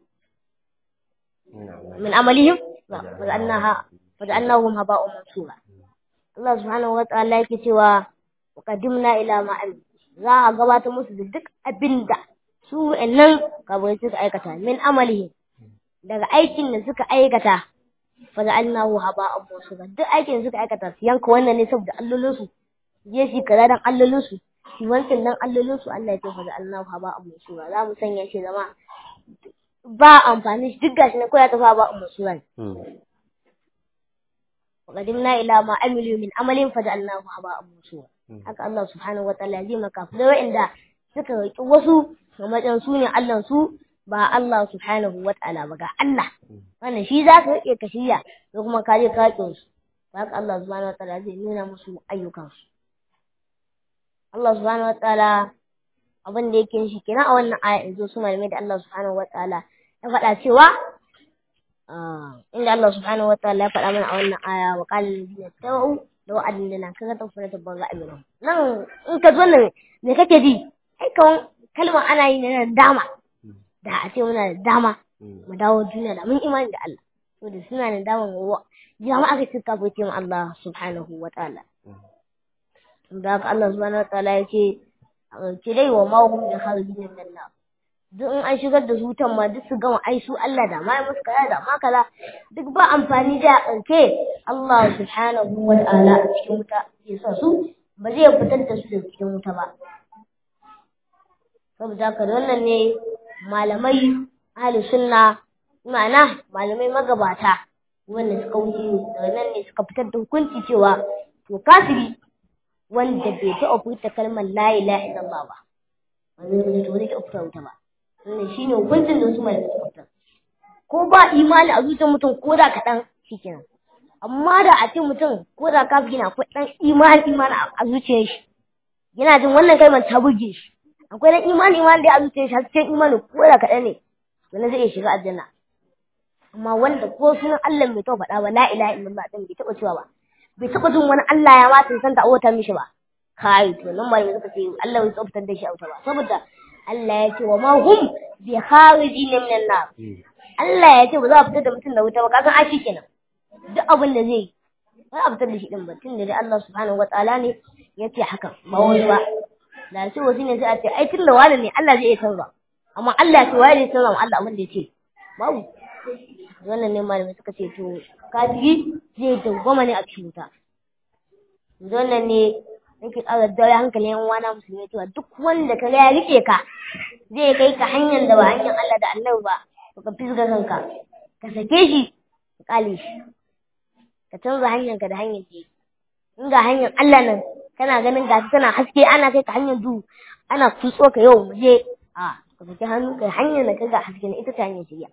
min amalihim wa annaha wa annahum haba'un mansura Allah subhanahu wa ta'ala yake cewa wa qadimna ila ma amilu za a gabatar musu da duk abinda su wa'annan kabai suka aikata min amalihim daga aikin da suka aikata fa ja'alnahu haba'an mansura duk aikin da suka aikata su yanka wannan ne saboda allolinsu je shi kaza dan allolinsu shi wancan dan allolin su Allah ya ce fa da Allah fa ba amma sura za mu sanya shi zama ba amfani shi duk gashi na koya ta fa ba amma sura وقدمنا إلى ما عملوا من عمل فجعلناه هباء منثورا haka Allah subhanahu wataala zai maka da wa'anda suka roki wasu a matsayin su ne Allah su ba Allah subhanahu wataala ba ga Allah wannan shi za ka rike ka shirya ko kuma ka je ka su haka Allah subhanahu wataala zai nuna musu ayyukansu Allah subhanahu wataala abin da yake shi kenan a wannan aya yanzu su malamai da Allah subhanahu wataala ya faɗa cewa inda Allah subhanahu wataala ya faɗa mana a wannan aya wa qala allazina tabu law annana kaga ta fara ta banza amina nan in ka zo nan me kake ji ai kan kalmar ana yi ne dama da a ce muna da dama mu dawo duniya da mun imani da Allah to da suna da dama wa jama'a ka cika fice mu Allah subhanahu wataala da haka Allah subhanahu wataala ya ce ki dai wa ma hum bi kharijin min nar duk in an shigar da su wutan ma duk su gama ai su Allah da ma musu kaza da ma kaza duk ba amfani da kanke Allah subhanahu wa ta'ala a cikin wuta ya sa su ba zai fitar da su daga cikin wuta ba saboda haka wannan ne malamai ahli sunna ma'ana malamai magabata wanda suka wuce daga nan ne suka fitar da hukunci cewa to kafiri wanda bai taɓa furta kalmar la ilaha illallah ba wanda zai to zai taɓa fita wuta ba wannan shine hukuncin da su mai suka fitar ko ba imani a zuciyar mutum ko da kaɗan shikenan amma da a ce mutum ko da kafiri na akwai ɗan imani imani a zuciyar shi yana jin wannan kalmar ta buge shi akwai ɗan imani imani da a zuciyar shi har cikin imani ko da kaɗan ne wannan zai iya shiga aljanna amma wanda ko sunan Allah bai taɓa faɗa ba la ilaha illallah din bai taɓa cewa ba bai taɓa jin wani Allah ya ma san ta awata mishi ba kai to nan malamai suka ce Allah bai tsoftar da shi auta ba saboda Allah ya ce wa ma hum bi kharijin minan nar Allah ya ce ba za a fitar da mutum da wuta ba kasan a shi kenan duk abin da zai ba a fitar da shi din ba tun da dai Allah subhanahu wataala ne ya ce haka ba wani ba da sai wasu ne sai a ce ai tun da wani ne Allah zai iya canza amma Allah ya ce wani zai canza ma Allah abin da ya ce babu wannan ne malamai suka ce to kafiri zai dawwama ne a cikin wuta wannan ne nake ƙara dawo hankalin yan uwana musulmi cewa duk wanda ka ga ya rike ka zai kai ka hanyar da ba hanyar Allah da Annabi ba to ka fisga kanka ka sake shi ka kale shi ka canza hanyar ka da hanyar ce in ga hanyar Allah nan kana ganin ga tana haske ana kai ka hanyar duhu ana kutso ka yau mu je a ka saki hannu kai hanyar da ka ga haske na ita ta hanyar shirya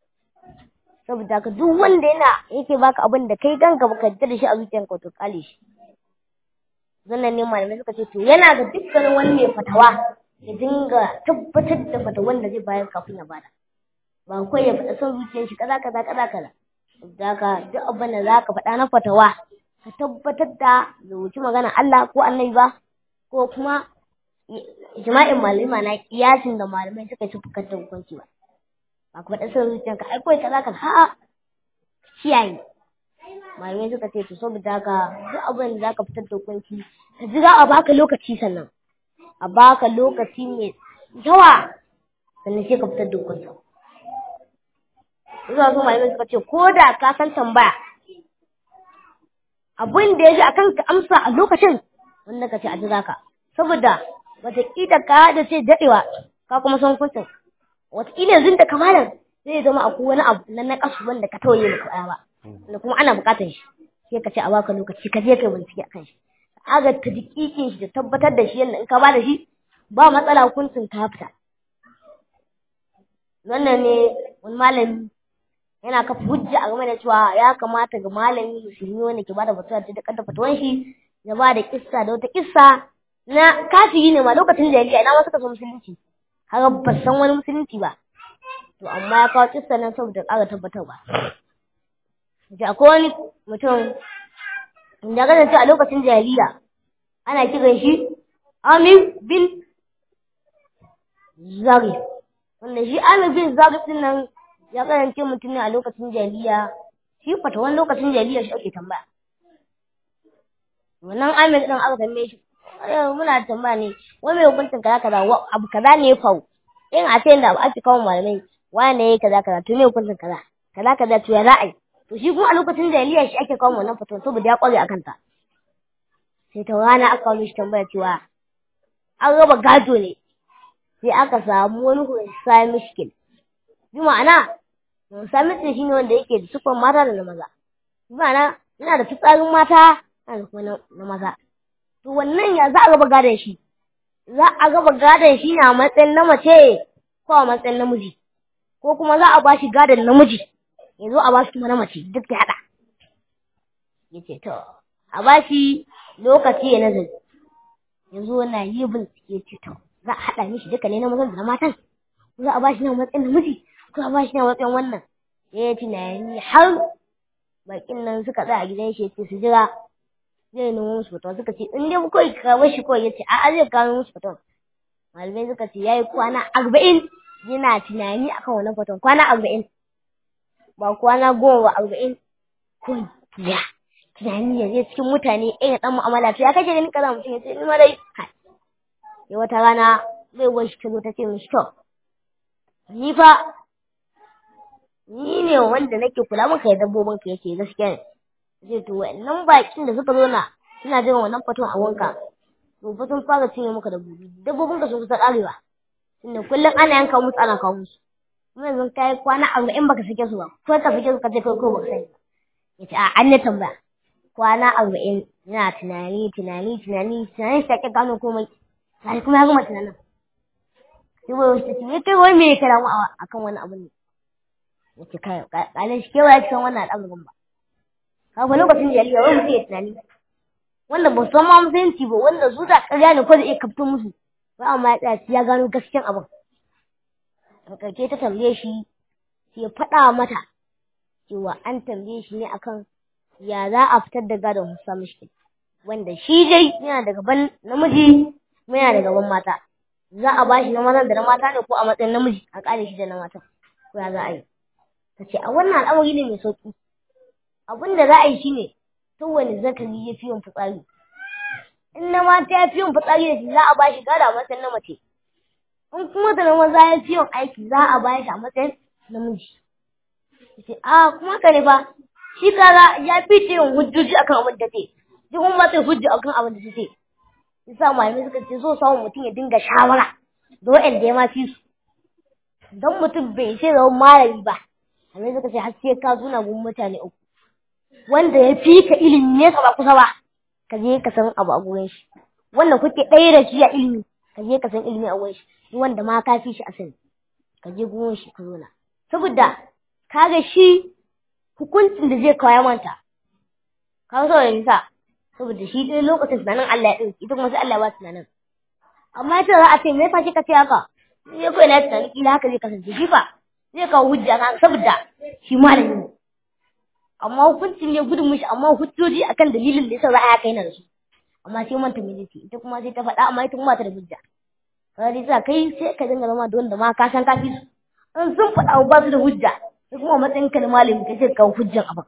saboda ka duk wanda yana yake baka abin da kai kanka baka yarda da shi a zuciyarka to kale shi zannan ne malamai suka ce to yana ga dukkanin wani mai fatawa ya dinga tabbatar da fatawan da zai bayar kafin ya bada ba kawai ya faɗa son zuciyar shi kaza kaza kaza kaza da ka duk abin da zaka faɗa na fatawa ka tabbatar da wuce magana Allah ko annabi ba ko kuma ijma'in malamai na kiyasin da malamai suka ci fukar da hukunci ba ba ka faɗa son zuciyarka ai kawai kaza kaza a'a kiyaye malamai suka ce to saboda haka duk abin da zaka fitar da hukunci ka jira a baka lokaci sannan a baka lokaci mai yawa sannan sai ka fitar da hukunci zuwa su malamai suka ce ko da ka san tambaya abin da ya ji akan ka amsa a lokacin wanda ka ce a jira ka saboda wataƙila ka da ce daɗewa ka kuma san hukuncin wataƙila yanzu da kamalan zai zama akwai wani abu na naƙasu wanda ka tawaye maka ba da kuma ana bukatar shi sai ka ce a baka lokaci ka je kai bincike akan shi aga ta dikikin shi da tabbatar da shi yadda in ka ba da shi ba matsala hukuncin ka fita wannan ne wani malami yana kafa hujja a game da cewa ya kamata ga malami musulmi wanda ke bada fatuwa ta da fatuwan shi ya ba da kissa da wata kissa na kafiri ne ma lokacin jahiliya ina ma suka so musulunci har ba san wani musulunci ba to amma ya kawo kissa nan saboda ƙara tabbatarwa da akwai wani mutum da kasance a lokacin jahiliya ana kiran shi Amir bin Zari wanda shi Amir bin Zari din nan ya kasance mutum ne a lokacin jahiliya shi fata wani lokacin jahiliya shi ake tambaya wannan Amir din aka tambaye shi muna tambaya ne wani mai hukuncin kaza kaza abu kaza ne ya faru in a ce da ake kawo malamai wane ya yi kaza kaza to me hukuncin kaza kaza kaza to ya ra'ayi to shi kuma a lokacin jahiliya shi ake kawo wannan fatuwa saboda ya kware akan ta sai ta rana aka kawo shi tambaya cewa an raba gado ne sai aka samu wani hunsa mishkil bi ma'ana hunsa mishkil shine wanda yake da sufan mata da na maza bi ma'ana yana da fitsarin mata yana da kuma na maza to wannan ya za a raba gadon shi za a raba gadon shi na matsayin na mace ko a matsayin namiji ko kuma za a ba shi gadon namiji ya zo a ba shi kuma na mace duk da haɗa ya ce to a ba shi lokaci ya nazari ya zo na yi bincike ce to za a haɗa mishi duka ne na mazan da na matan ko za a ba shi na matsayin namiji ko a ba shi na matsayin wannan ya yi tunani har bakin nan suka tsaya a gidan shi ya ce su jira zai nemo musu fatawa suka ce in dai kawai ka bar shi kawai ya ce a'a zai kawo musu fatawa malamai suka ce ya yi kwana arba'in yana tunani akan wannan fatawa kwana arba'in ba kwana goma ba arba'in ko ya tunani ya zai cikin mutane ɗaya ɗan mu'amala to ya kace ganin kaza mutum ya ce ni ma dai ya wata rana zai wani shi ta zo ta ce mishi to ni fa ni ne wanda nake kula maka da dabbobin ka yace gaskiya ne zai to wannan bakin da suka zo na suna jiran wannan fatuwa a wanka to fa sun fara cinye maka dabbobi dabbobin ka sun kusa karewa tunda kullum ana yanka musu ana kawo musu kuma yanzu kai kwana arba'in baka sake su ba ko ka sake su ka ce kai ko baka sani yace a an ne tambaya kwana arba'in yana tunani tunani tunani tunani sai ka gano komai sai kuma ya gama tunanin sai wai wasu ce kai wai me ka damu akan wani abu ne yace kai kalin shi kewa ya san wannan al'amarin ba kafa lokacin jariya wai mutum ya tunani wanda ba san ma musulunci ba wanda su da ƙarya ne ko da iya kafto musu ba amma ya tsaya ya gano gaskiyan abin a ƙarshe ta tambaye shi sai ya faɗa mata cewa an tambaye shi ne akan ya za a fitar da gadon Musa mishkil wanda shi dai yana da gaban namiji kuma yana da gaban mata za a bashi na mazan da na mata ne ko a matsayin namiji a ƙare shi da na mata ko ya za a yi ta ce a wannan al'amari ne mai sauƙi abin da za a yi shine kowane zakari ya fi yin fitsari in na mata ya fi yin fitsari da shi za a bashi gada a matsayin na mace in kuma da na maza ya fi yin aiki za a bashi a matsayin namiji ce a kuma ka ne fa shi kaga ya fi ta yin hujjoji akan abin da ce duk kuma ta hujja akan abin da ce yasa malamai suka ce so samun mutum ya dinga shawara da wa'anda ya ma fi su don mutum bai ce zama malami ba malamai suka ce har sai ka zuna gun mutane uku wanda ya fi ka ilimi ne ba kusa ba ka je ka san abu a gurin shi wanda kuke ɗaya da shi a ilimi ka je ka san ilimi a gurin shi wanda ma ka fi shi a sani ka je gurin shi ka zauna saboda kaga shi hukuncin da zai kawo manta ka so da nisa saboda shi ɗaya lokacin tunanin Allah ya ɗauki ita kuma sai Allah ba tunanin amma ita za a ce me yasa kika ce haka sai ko ina tunanin kila haka zai kasance shi fa zai kawo hujja kan saboda shi malami ne amma hukuncin ya gudun mishi amma hujjoji akan dalilin da yasa za a yaka yana da su amma sai manta me zai ita kuma sai ta faɗa amma ita kuma ta da hujja kaga dai sa kai sai ka dinga zama da wanda ma ka san ka fi su in sun faɗa ba su da hujja sai kuma matsayin ka na malami ka ce ka hujjan abin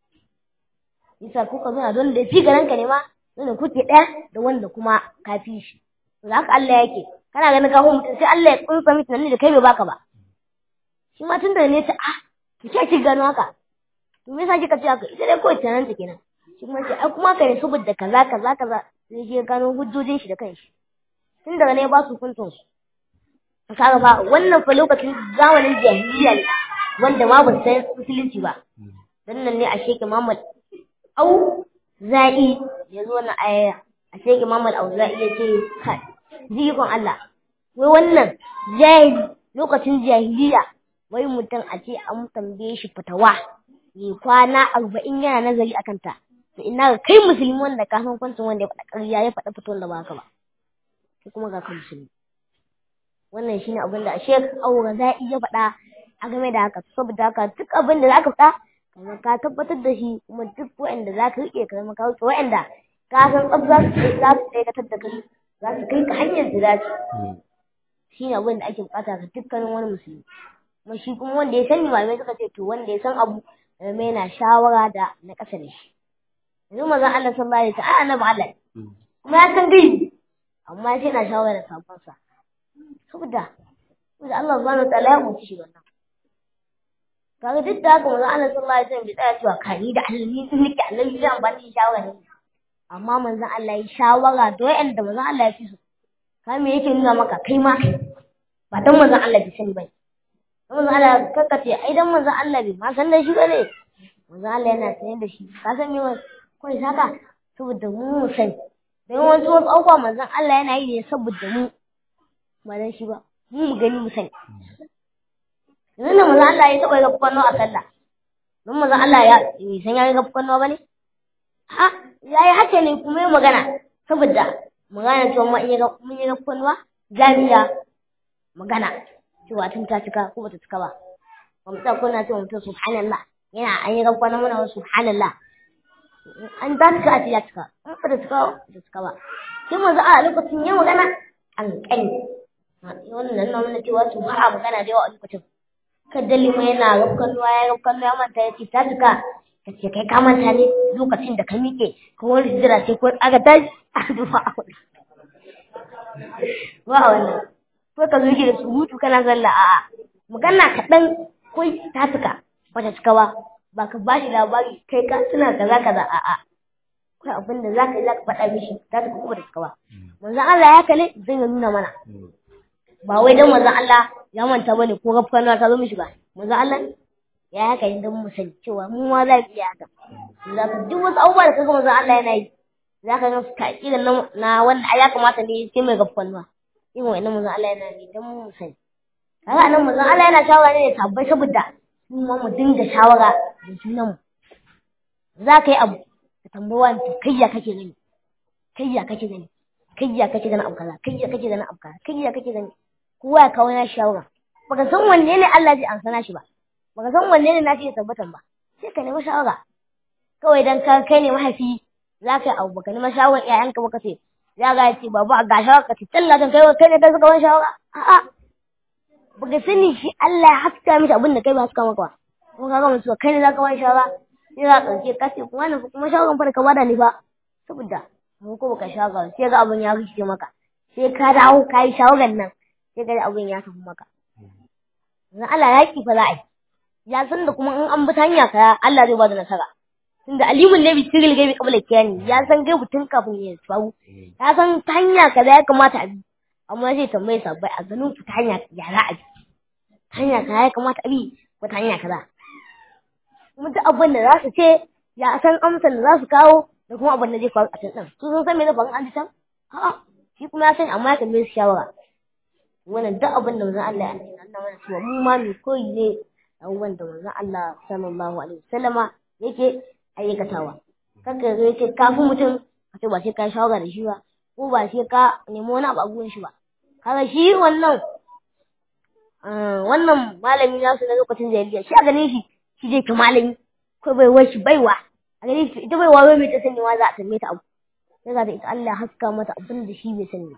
yasa ko ka zauna don da fi garan ka ne ma wanda kuke ɗaya da wanda kuma ka fi shi to haka Allah yake kana ganin ka mutum sai Allah ya kunsa miki nan da kai bai baka ba shi ma tun da ne ta ah ki ce ki gano haka to me yasa kika ce haka ita dai kawai tunanin ta kenan shi kuma ce ai kuma kai ne saboda kaza kaza kaza sai je gano hujjojin shi da kanshi tun daga ne ba su hukuncin su kaga ba wannan fa lokacin zamanin jahiliya ne wanda ma ba san musulunci ba dan nan ne a sheke Muhammad au za'i ya zo na aya a sheke Muhammad au za'i ya ce kai jikon Allah wai wannan jahili lokacin jahiliya wai mutum a ce an tambaye shi fatawa yi kwana arba'in yana nazari a kanta to ina ga kai musulmi wanda ka san kwancin wanda ya faɗa ƙarya ya faɗa fitowar da ba haka ba sai kuma ga kan musulmi wannan shine abin da Sheikh Aura zai iya faɗa a game da haka saboda haka duk abin da zaka faɗa kuma ka tabbatar da shi kuma duk waɗanda zaka rike ka zama ka wuce waɗanda ka san tsaf za su za su dakatar da kai za su kai ka hanyar da dace shine abin da ake bukata ga dukkanin wani musulmi kuma shi kuma wanda ya sani malamai suka ce to wanda ya san abu mai yana shawara da na ƙasa da shi yanzu mazan Allah sallallahu alaihi wasallam annabi Allah kuma ya san gaibi amma sai yana shawara da sabansa saboda saboda Allah subhanahu wa ta'ala ya mutu shi wannan kaga duk da haka manzon Allah sallallahu alaihi wasallam bai tsaya cewa kani da Allah ni sun nake Allah zai amfani da shawara ne amma manzon Allah ya shawara da wayanda manzon Allah ya fi su ka me yake nuna maka kai ma kai ba dan manzon Allah bai sani bai dan manzon Allah kakkace ai dan manzon Allah bai ma san da shi bane manzon Allah yana sanin da shi ka san me kai saka saboda mu mu sani dan wasu wasu abubuwa manzon Allah yana yi ne saboda mu ba dan shi ba mu mu gani mu sani yanzu da manzon Allah ya taɓa ga kwano a sallah don manzon Allah ya san ya ga kwano ba ne ha ya yi haka ne kuma yi magana saboda magana cewa mun yi mun yi kwano za mu iya magana cewa tun ta cika ko bata cika ba ba mu tsaya kuna cewa mutum subhanallah yana an yi kwano mana subhanallah an ta cika a ce ya cika in ba ta cika ba ta cika ba sai manzo a lokacin ya magana an kani wannan nan nuna cewa su ba a magana da yawa a lokacin kaddali mai yana rafkan ruwa ya rafkan ruwa manta ya ce ta cika ka ce kai ka manta ne lokacin da ka miƙe ko wani hijira ce ko aka tashi a dufa a wani ba wannan ko ka zo da surutu kana zalla a'a magana kaɗan ko ta cika ba ta cika ba ba ka ba shi labari kai ka suna kaza kaza a'a kai abin da zaka yi zaka faɗa mishi ta cika ko ba ta cika ba manzo Allah ya kale zai nuna mana ba wai dan manzo Allah ya manta bane ko gafana ta zo mishi ba manzo Allah ya haka idan mu sani cewa mu ma za mu iya haka zaka duk wasu abubuwa da kaga manzo Allah yana yi zaka ga ka irin na wanda ya kamata ne sai mai gafana irin wannan manzo Allah yana yi dan mu sani kaga nan manzo Allah yana shawara ne da tabbai saboda mu ma mu dinga shawara da junan mu za ka yi abu ka tambayi wani kai ya kake gani kai ya kake gani kai ya kake gani abu kaza kai ya kake gani abu kaza kai ya kake gani kowa ya kawo na shawara baka san wanne ne Allah zai amsa shi ba baka san wanne ne nashi ya tabbatan ba sai ka nemi shawara kawai dan ka kai ne mahaifi za ka yi abu baka nemi shawara iyayenka baka ce ya ga ce babu a ga shawara ka ce talla kan kai kai ne ka saka wani shawara a'a baka sani shi Allah ya haska mishi abin da kai ba haska maka ba kuma ka ga mutuwa kai ne za ka wani shawara sai za ka ɗauke ka ce kuma wannan kuma shawaran fa da ka bada ni ba saboda mu ko baka shawara sai ga abin ya rikice maka sai ka dawo ka yi shawaran nan sai ga abin ya tafi maka yanzu Allah ya ki fa za a yi ya san da kuma in an bi ta hanya ka Allah zai ba da nasara tunda alimun ne bi tiril gaibi qabla kiyani ya san gaibu tun kafin ya faru ya san ta hanya kaza ya kamata a bi amma zai tambaye sabbai a ganin ku ta hanya ya za a bi ta hanya kaza ya kamata a bi ko ta hanya kaza kuma duk abin da za su ce ya san amsar da za su kawo da kuma abin da zai faru a can ɗin su sun san me zai faru an ji can a'a shi kuma ya sani amma ya tambaye su shawara wannan duk abin da manzon Allah ya nuna Allah mana cewa mu ma mu koyi ne abubuwan da manzon Allah sallallahu alaihi wasallama yake aikatawa kanka zo yace kafin mutum ka ce ba sai ka shawara da shi ba ko ba sai ka nemi wani abu a gurin shi ba kaga shi wannan wannan malami nasu na lokacin jahiliya shi a ganin shi shi je ki malami ko bai wai shi baiwa a ganin shi ita baiwa wai mai ta sani wa za a tambaye ta abu sai ga ita Allah haska mata abin da shi bai sani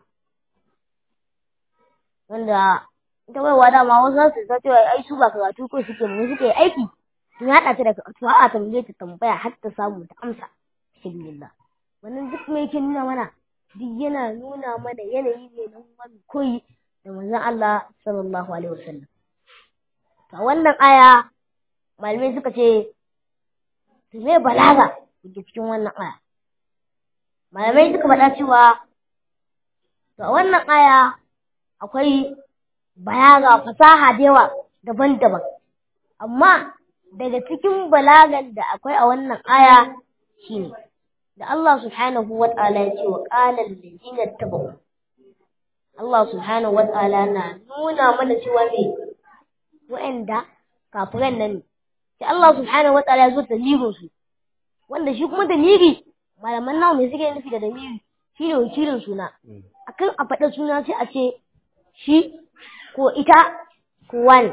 wanda ita baiwa dama wasu su ta cewa ai su ba karatu ko suke mu suke aiki sun haɗa ta da karatu a tambaye ta tambaya har ta samu ta amsa alhamdulillah wannan duk mai yake nuna mana duk yana nuna mana yanayi ne na wani koyi da manzon Allah sallallahu alaihi wasallam to wannan aya malamai suka ce to me balaga da cikin wannan aya malamai suka faɗa cewa to a wannan aya akwai balaga fasaha da yawa daban-daban amma daga cikin balagan da akwai a wannan aya shine da Allah subhanahu wa ta'ala ya ce wa qala allazina tabu Allah subhanahu wa ta'ala na nuna mana cewa me wa'anda kafiran nan sai Allah subhanahu wa ta'ala ya zo dalilin su wanda shi kuma dalili malaman nawa me suke nufi da dalili shine wakilin suna akan a faɗa suna sai a ce shi ko ita ko wani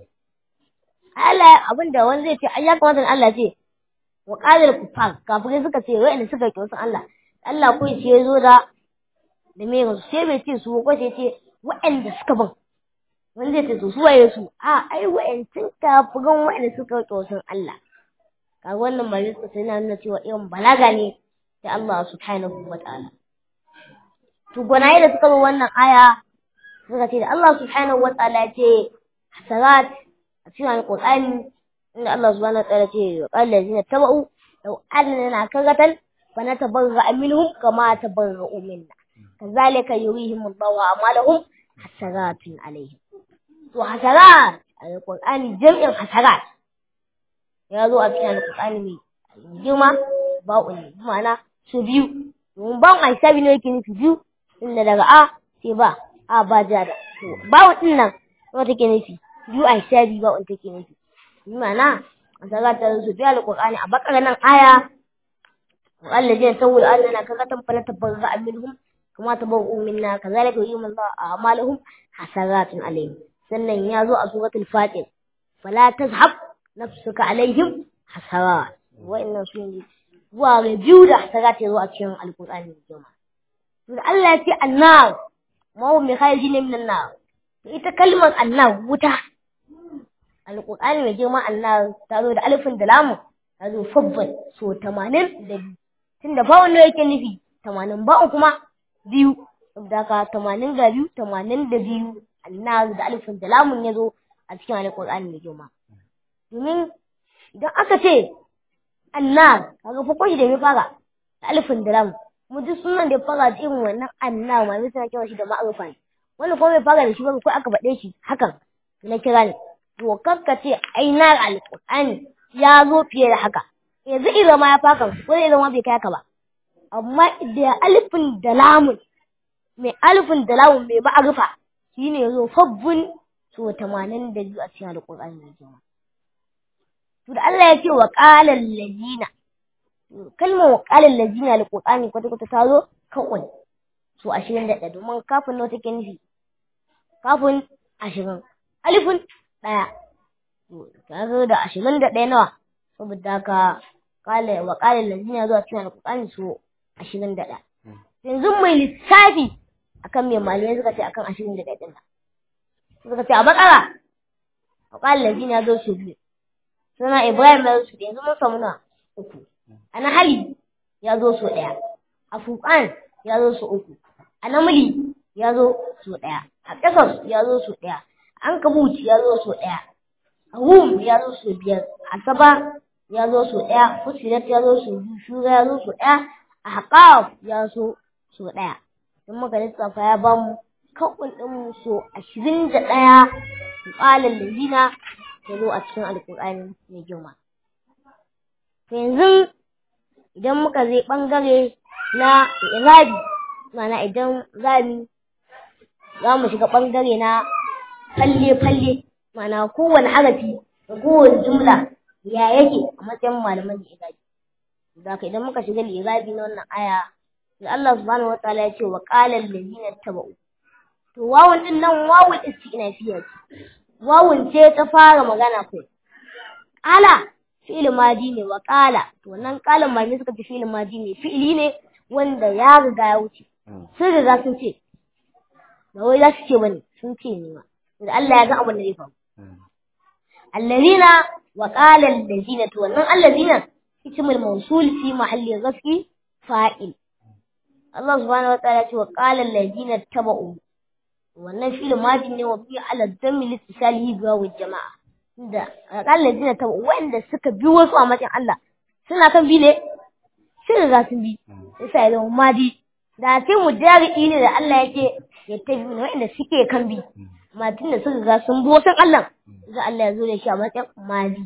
Allah abin da wani zai ce ai ya kamata Allah ce wa qadar kufar kafirai suka ce wa'anda suka ki wasu Allah Allah ko ce ya zo da da me su sai bai ce su ko sai ce wa'anda suka bin wani zai ce to su waye su a ai wa'ancin kafiran wa'anda suka ki wasu Allah kaga wannan bari suka sai na nuna cewa irin balaga ne da Allah subhanahu wa ta'ala to gwanaye da suka bi wannan aya suka ce da Allah subhanahu wa ta'ala ya ce hasarat a cikin alqur'ani inda Allah subhanahu wa ta'ala ce wa qala allazina tabau law anna karatan fa natabarra minhum kama tabarra'u minna kazalika yurihim Allahu a'malahum hasaratun alaihim to hasarat alqur'ani jam'in hasarat ya zo a cikin alqur'ani mai girma ba'u ne ma'ana su biyu domin ba'un a hisabi ne yake nufi biyu inda daga a sai ba a ba ja da to ba'u din nan wata take nufi biyu a hisabi ba'un take nufi ma'ana hasarat ta zo biyu alqur'ani a bakara nan aya والذين سووا أننا كغتم فنتبرأ منهم كما تبرؤوا منا كذلك يريهم الله أعمالهم حسرات عليهم sannan ya zo a suratul fatir fala tazhab nafsuka alaihim hasarat wa'annan su ne zuwa ga biyu da hasarat ya zo a cikin alqur'ani mai girma to Allah ya ce annar ma hum kharijin min annar to ita kalmar annar wuta alqur'ani mai girma annar ta zo da alifin da lamun ta zo fabbat so 80 da biyu tunda ba wanda yake nufi 80 ba kuma biyu saboda haka 80 ga biyu 80 da biyu annas da alifin da lamun ya zo a cikin alƙur'ani mai girma domin idan aka ce annas kaga fa shi da mai fara da alifin da lamun mu duk sunan da ya fara da irin wannan annas ma mai suna kira shi da ma'arufa ne wani kuma bai fara da shi ba ko aka faɗe shi hakan na kira ne to kakka ce ai na alƙur'ani ya zo fiye da haka yanzu idan ma ya faka ko idan ma bai kai haka ba amma da alifin da lamun mai alifin da lamun mai ma'arufa shi ne zo fabbun so tamanin da biyu a cikin alƙur'ani mai girma. To da Allah ya ce wa ƙalar lazina, kalmar wa ƙalar lazina alƙur'ani kwata-kwata ta zo kawai so ashirin da ɗaya domin kafin nawa take nufi kafin ashirin alifin ɗaya ta zo da ashirin da ɗaya nawa saboda haka wa ƙalar lazina zuwa cikin alƙur'ani so ashirin da ɗaya. Yanzu mai lissafi akan mai malamai suka ce akan ashirin da ɗaya ɗin suka ce a bakara a ƙwallon lazina ya zo su biyu suna ibrahim ya zo su yanzu mun samu na uku a nahali ya zo su ɗaya a fuƙan ya zo su uku a namuli ya zo su ɗaya a ƙasas ya zo su ɗaya a ankabut ya zo su ɗaya a hum ya zo su biyar a saba ya zo su ɗaya fusilat ya zo su biyu shura ya zo su ɗaya a haƙaf ya zo su ɗaya in muka lissafa ya ba mu kawun ɗin so ashirin da ɗaya ƙalin lazina ya zo a cikin alƙur'ani mai girma. To yanzu idan muka zai ɓangare na irabi mana idan zami za mu shiga ɓangare na falle-falle mana kowane harafi da kowane jumla ya yake a matsayin malaman da irabi. Da idan muka shiga irabi na wannan aya da Allah subhanahu wa ta'ala ya ce wa qala allazina tabau to wawun din nan wawun istinafiya ce wawun ce ta fara magana ko qala fi'il madi ne wa qala to wannan qalan ma ne suka ce fi'il madi ne fi'ili ne wanda ya riga ya wuce sun riga sun ce ba wai za su ce bane sun ce ne ma da Allah ya ga abin da zai faru allazina wa qala allazina to wannan allazina ismul mawsul fi mahalli ghasbi fa'il Allah subhanahu wa ta'ala ce wa qala allazina taba'u wannan filin madi ne wa bi ala dammi litisalihi bi wa jama'a da qala allazina taba'u wanda suka bi wasu a matsayin Allah suna kan bi ne sai riga sun bi sai ya zama madi da sai mu jari ne da Allah yake ya tabi ne wanda suke kan bi amma tun da suka ga sun bi wasu Allah sai Allah ya zo da shi a matsayin madi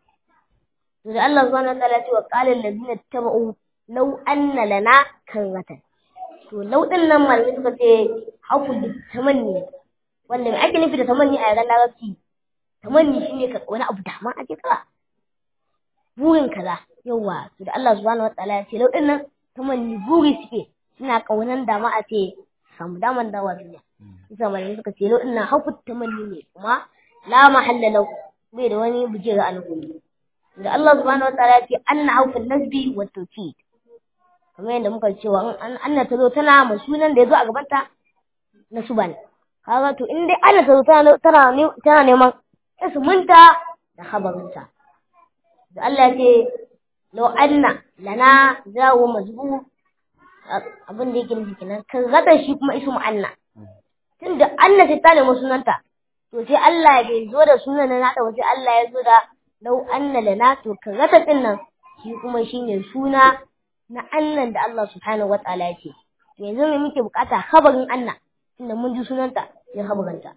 to da Allah subhanahu wa ta'ala ce wa qala allazina taba'u law anna lana karratan to lauɗin nan malamai suka ce hakul da tamanni wanda mai ake nufi da tamanni a yaran larabci tamanni shine ka wani abu da ma ake ka burin kaza yawa to da Allah subhanahu wataala ya ce lauɗin nan tamanni buri suke suna kaunan da ma a ce samu daman dawa duniya isa malamai suka ce lauɗin nan hakul tamanni ne kuma la mahalla lahu bai da wani bujira alhuri da Allah subhanahu wataala ya ce anna hakul nasbi wa tawkid kamar yadda muka cewa in Anna ta zo tana ma sunan da ya zo a gabanta na su bane kaga to in dai Anna ta zo tana tana neman ismunta da khabarinta da Allah ya ce law anna lana zawo mazbu abin da yake nufi kenan kan zata shi kuma ismu Anna tunda Anna sai ta nemi sunanta to sai Allah bai zo da sunan na nata sai Allah ya zo da law anna lana to kan zata din nan shi kuma shine suna na Allah da Allah subhanahu wataala ya ce to yanzu me muke bukata khabarin anna tunda mun ji sunanta sai khabaranta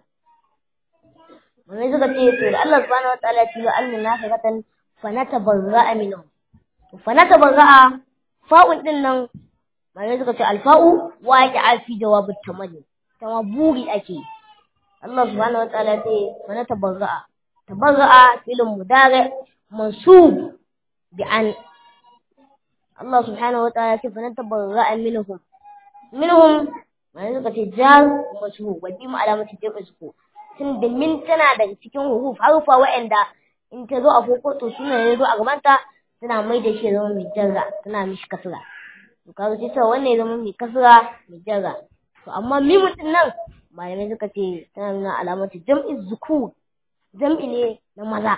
Wani suka ce to da Allah subhanahu wataala ya ce wa anna nafaqatan fa natabarra'a minhum to fa natabarra'a fa'un din nan Malai suka ce alfa'u waqi'a fi jawabit tamanni kama buri ake Allah subhanahu wataala ce fa natabarra'a tabarra'a filin mudari mansub bi an Allah subhanahu wataala ce fa natabarra'a minhum minhum Malai suka ce jar mashhur wa bi alamati jabu su tun da min tana daga cikin huruf harufa wa'anda in ta zo a fokoto suna ne zo a gabanta tana mai da shi zama mai jarra tana mishi kasra to kaga sai sa wannan ya zama mai kasra mai jarra to amma mimu din nan malamai suka ce tana nuna alamatu jam'i zukur jam'i ne na maza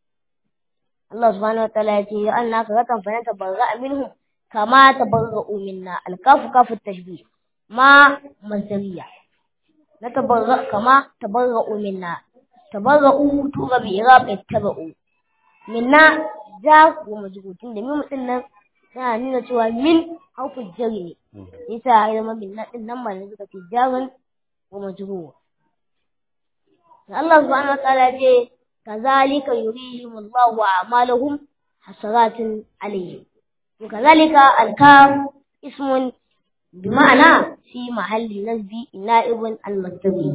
Allah subhanahu wa ta'ala ya ce ya anna ka rakan fa tabarra minhum kama tabarra'u minna alkafu kafu tashbih ma masdariya na tabarra kama tabarra'u minna tabarra'u tura bi irab ittaba'u minna ja wa majrutun da mimu din nan tana nuna cewa min harfin jari ne yasa ya zama minna din nan ma suka ce jarin wa majrur Allah subhanahu wa ta'ala ce kazalika yurihim Allahu a'malahum hasaratin alayhim kazalika al-kaf ismun بمعنى في محل نسب نائب المصدري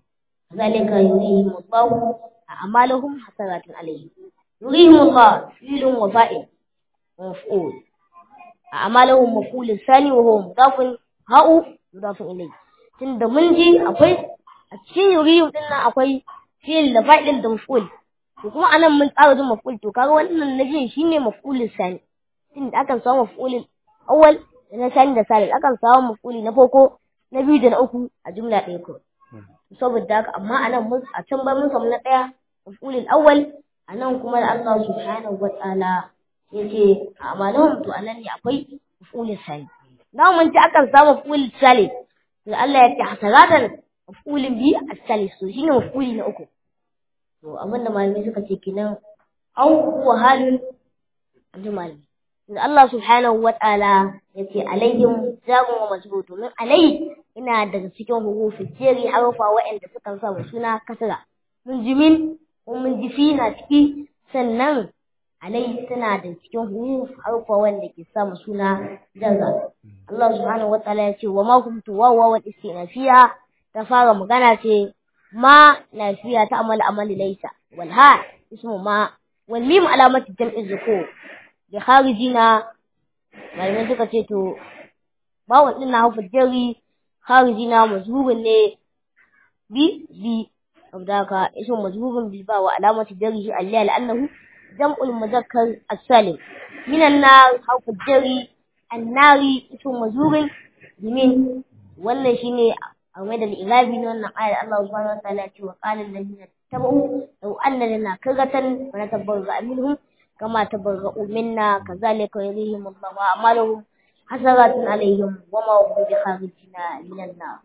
ذلك يريهم الله أعمالهم حسرات عليهم يريهم الله فيل وفائل ومفعول أعمالهم مفعول الثاني وهو مضاف هاء مضاف إليه tunda mun ji akwai a cikin yuriyu din nan akwai fi'il da fa'il da maf'ul to kuma anan mun tsara da maf'ul to kaga wannan na ji shine maf'ulul sani tunda akan samu maf'ulul awwal da na sani da salil akan samu mafuli na farko na biyu da na uku a jumla ɗaya ko saboda haka amma a nan a can ba mun samu na ɗaya mafulin awwal a nan kuma da Allah subhanahu wa ta'ala ya ce a amalahum to anan ne akwai mafulin sali na mun ci akan samu mafulin sali to Allah ya ce hasaratan mafulin biyu a sali so shine mafuli na uku to abin da malamai suka ce kenan au huwa halin malamai da Allah subhanahu wa ta'ala ya ce alaihim zagun wa mazbut domin alai ina daga cikin hurufin jeri harufa waɗanda suka sa wa suna kasra mun ji min ko mun ji fi na ciki sannan alai tana da cikin huruf harufa wanda ke sa mu suna jarra Allah subhanahu wa ta'ala ya ce wa ma kuntu wa wa istinafiya ta fara magana ce ma lafiya ta amal amali laysa wal ha ismu ma wal mim alamati jam'i zukur da kharijina malamai suka ce to bawon din na haufa jari kharijina mazhubun ne bi bi saboda ka ismu mazhubun bi ba wa alamati jarihi alliya la'annahu jam'ul muzakkar as-salim minan nar haufa jari annari ismu mazhubun bimin wannan shine a mai da ilabi na wannan ayar Allah subhanahu wa ta'ala ya ce wa qala alladhina tabu law anna lana karatan fa natabarra minhum كما تبرؤوا منا كذلك يريهم الله أعمالهم حسرات عليهم وما هم بخارجنا من النار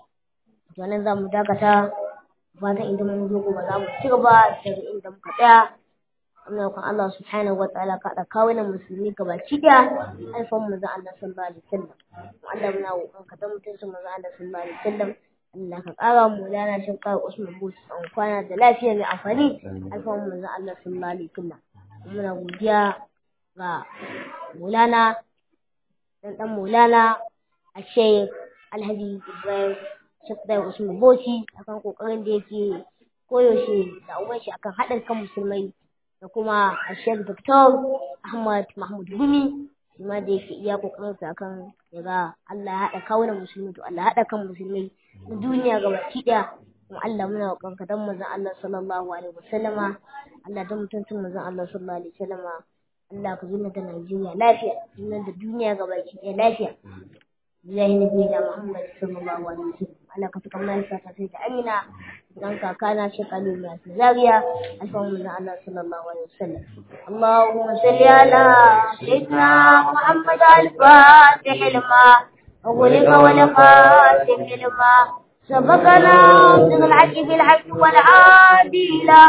wannan za mu dakata fatan idan mun zo gobe za mu ci gaba daga inda muka tsaya amma kan Allah subhanahu wa ta'ala ka da kawo na musulmi gaba ki da alfan mu zan Allah sallallahu alaihi wasallam Allah muna roƙon ka dan mutuncin mu zan Allah sallallahu alaihi wasallam Allah ka ƙara mu lana shin ƙara Usman Bus an kwana da lafiya mai amfani alfan mu zan Allah sallallahu alaihi wasallam muna godiya ga Maulana dan dan Maulana a Sheikh Alhaji Ibrahim Sheikh Dai Usman Boci akan kokarin da yake koyaushe da uban shi akan haɗin kan musulmai da kuma a Sheikh Dr. Ahmad Mahmud Gumi shi ma da yake iya kokarin sa akan yaga Allah ya haɗa kawunan musulmi to Allah ya haɗa kan musulmai na duniya gabaki ɗaya kuma Allah muna roƙon ka dan manzon Allah sallallahu alaihi wasallama Allah dan mutuncin manzon Allah sallallahu alaihi wasallama Allah ka zuna da Najeriya lafiya zuna da duniya gabaki ɗaya lafiya Bilahi Nabi da Muhammad sallallahu alaihi wasallam Allah ka tukan mai fata sai da Amina dan kakana shekalu mai Zaria alfamu manzon Allah sallallahu alaihi wasallam Allahumma salli ala sayyidina Muhammad al-Fatih lima أغلق ولخاتم لما سبقنا من الحق بالحق والعادي إلى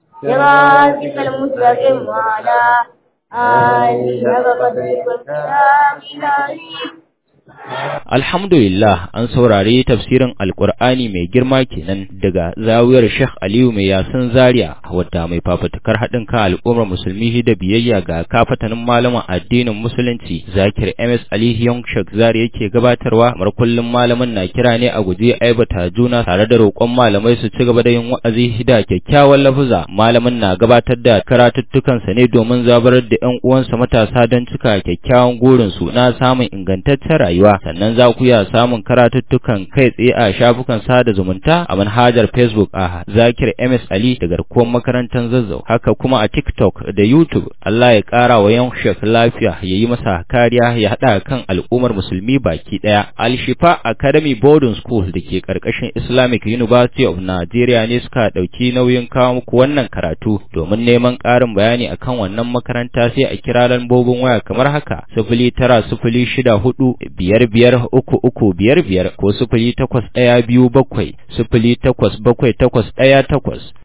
صراطك المستقيم وعلى آله وقدره والكتاب Alhamdulillah an saurari tafsirin Alƙur'ani mai girma kenan daga zawiyar Sheikh Aliyu mai yasin Zaria wadda mai fafutukar haɗin kan al'ummar musulmi da biyayya ga kafatanin malaman addinin musulunci Zakir MS Ali Young Sheikh Zaria yake gabatarwa mar kullum malamin na kira ne a guje aibata juna tare da roƙon malamai su ci gaba da yin wa'azi da kyakkyawan lafuza malamin na gabatar da karatuttukansa ne domin zabarar da ƴan uwansa matasa don cika kyakkyawan gurin su na samun ingantaccen rayuwa sannan za ku iya samun karatuttukan kai tsaye a shafukan sada zumunta a manhajar Facebook a Zakir MS Ali da garkuwar makarantar Zazzau haka kuma a TikTok da YouTube Allah ya ƙara wa yan shek lafiya ya yi masa kariya ya haɗa kan al'ummar musulmi baki ɗaya Al-Shifa Academy Boarding School da ke ƙarƙashin Islamic University of Nigeria ne suka ɗauki nauyin kawo muku wannan karatu domin neman ƙarin bayani akan wannan makaranta sai a kira lambobin waya kamar haka sifili tara sifili shida hudu biyar biyar uku uku biyar biyar ko sifili takwas ɗaya biyu bakwai sifili takwas bakwai takwas ɗaya takwas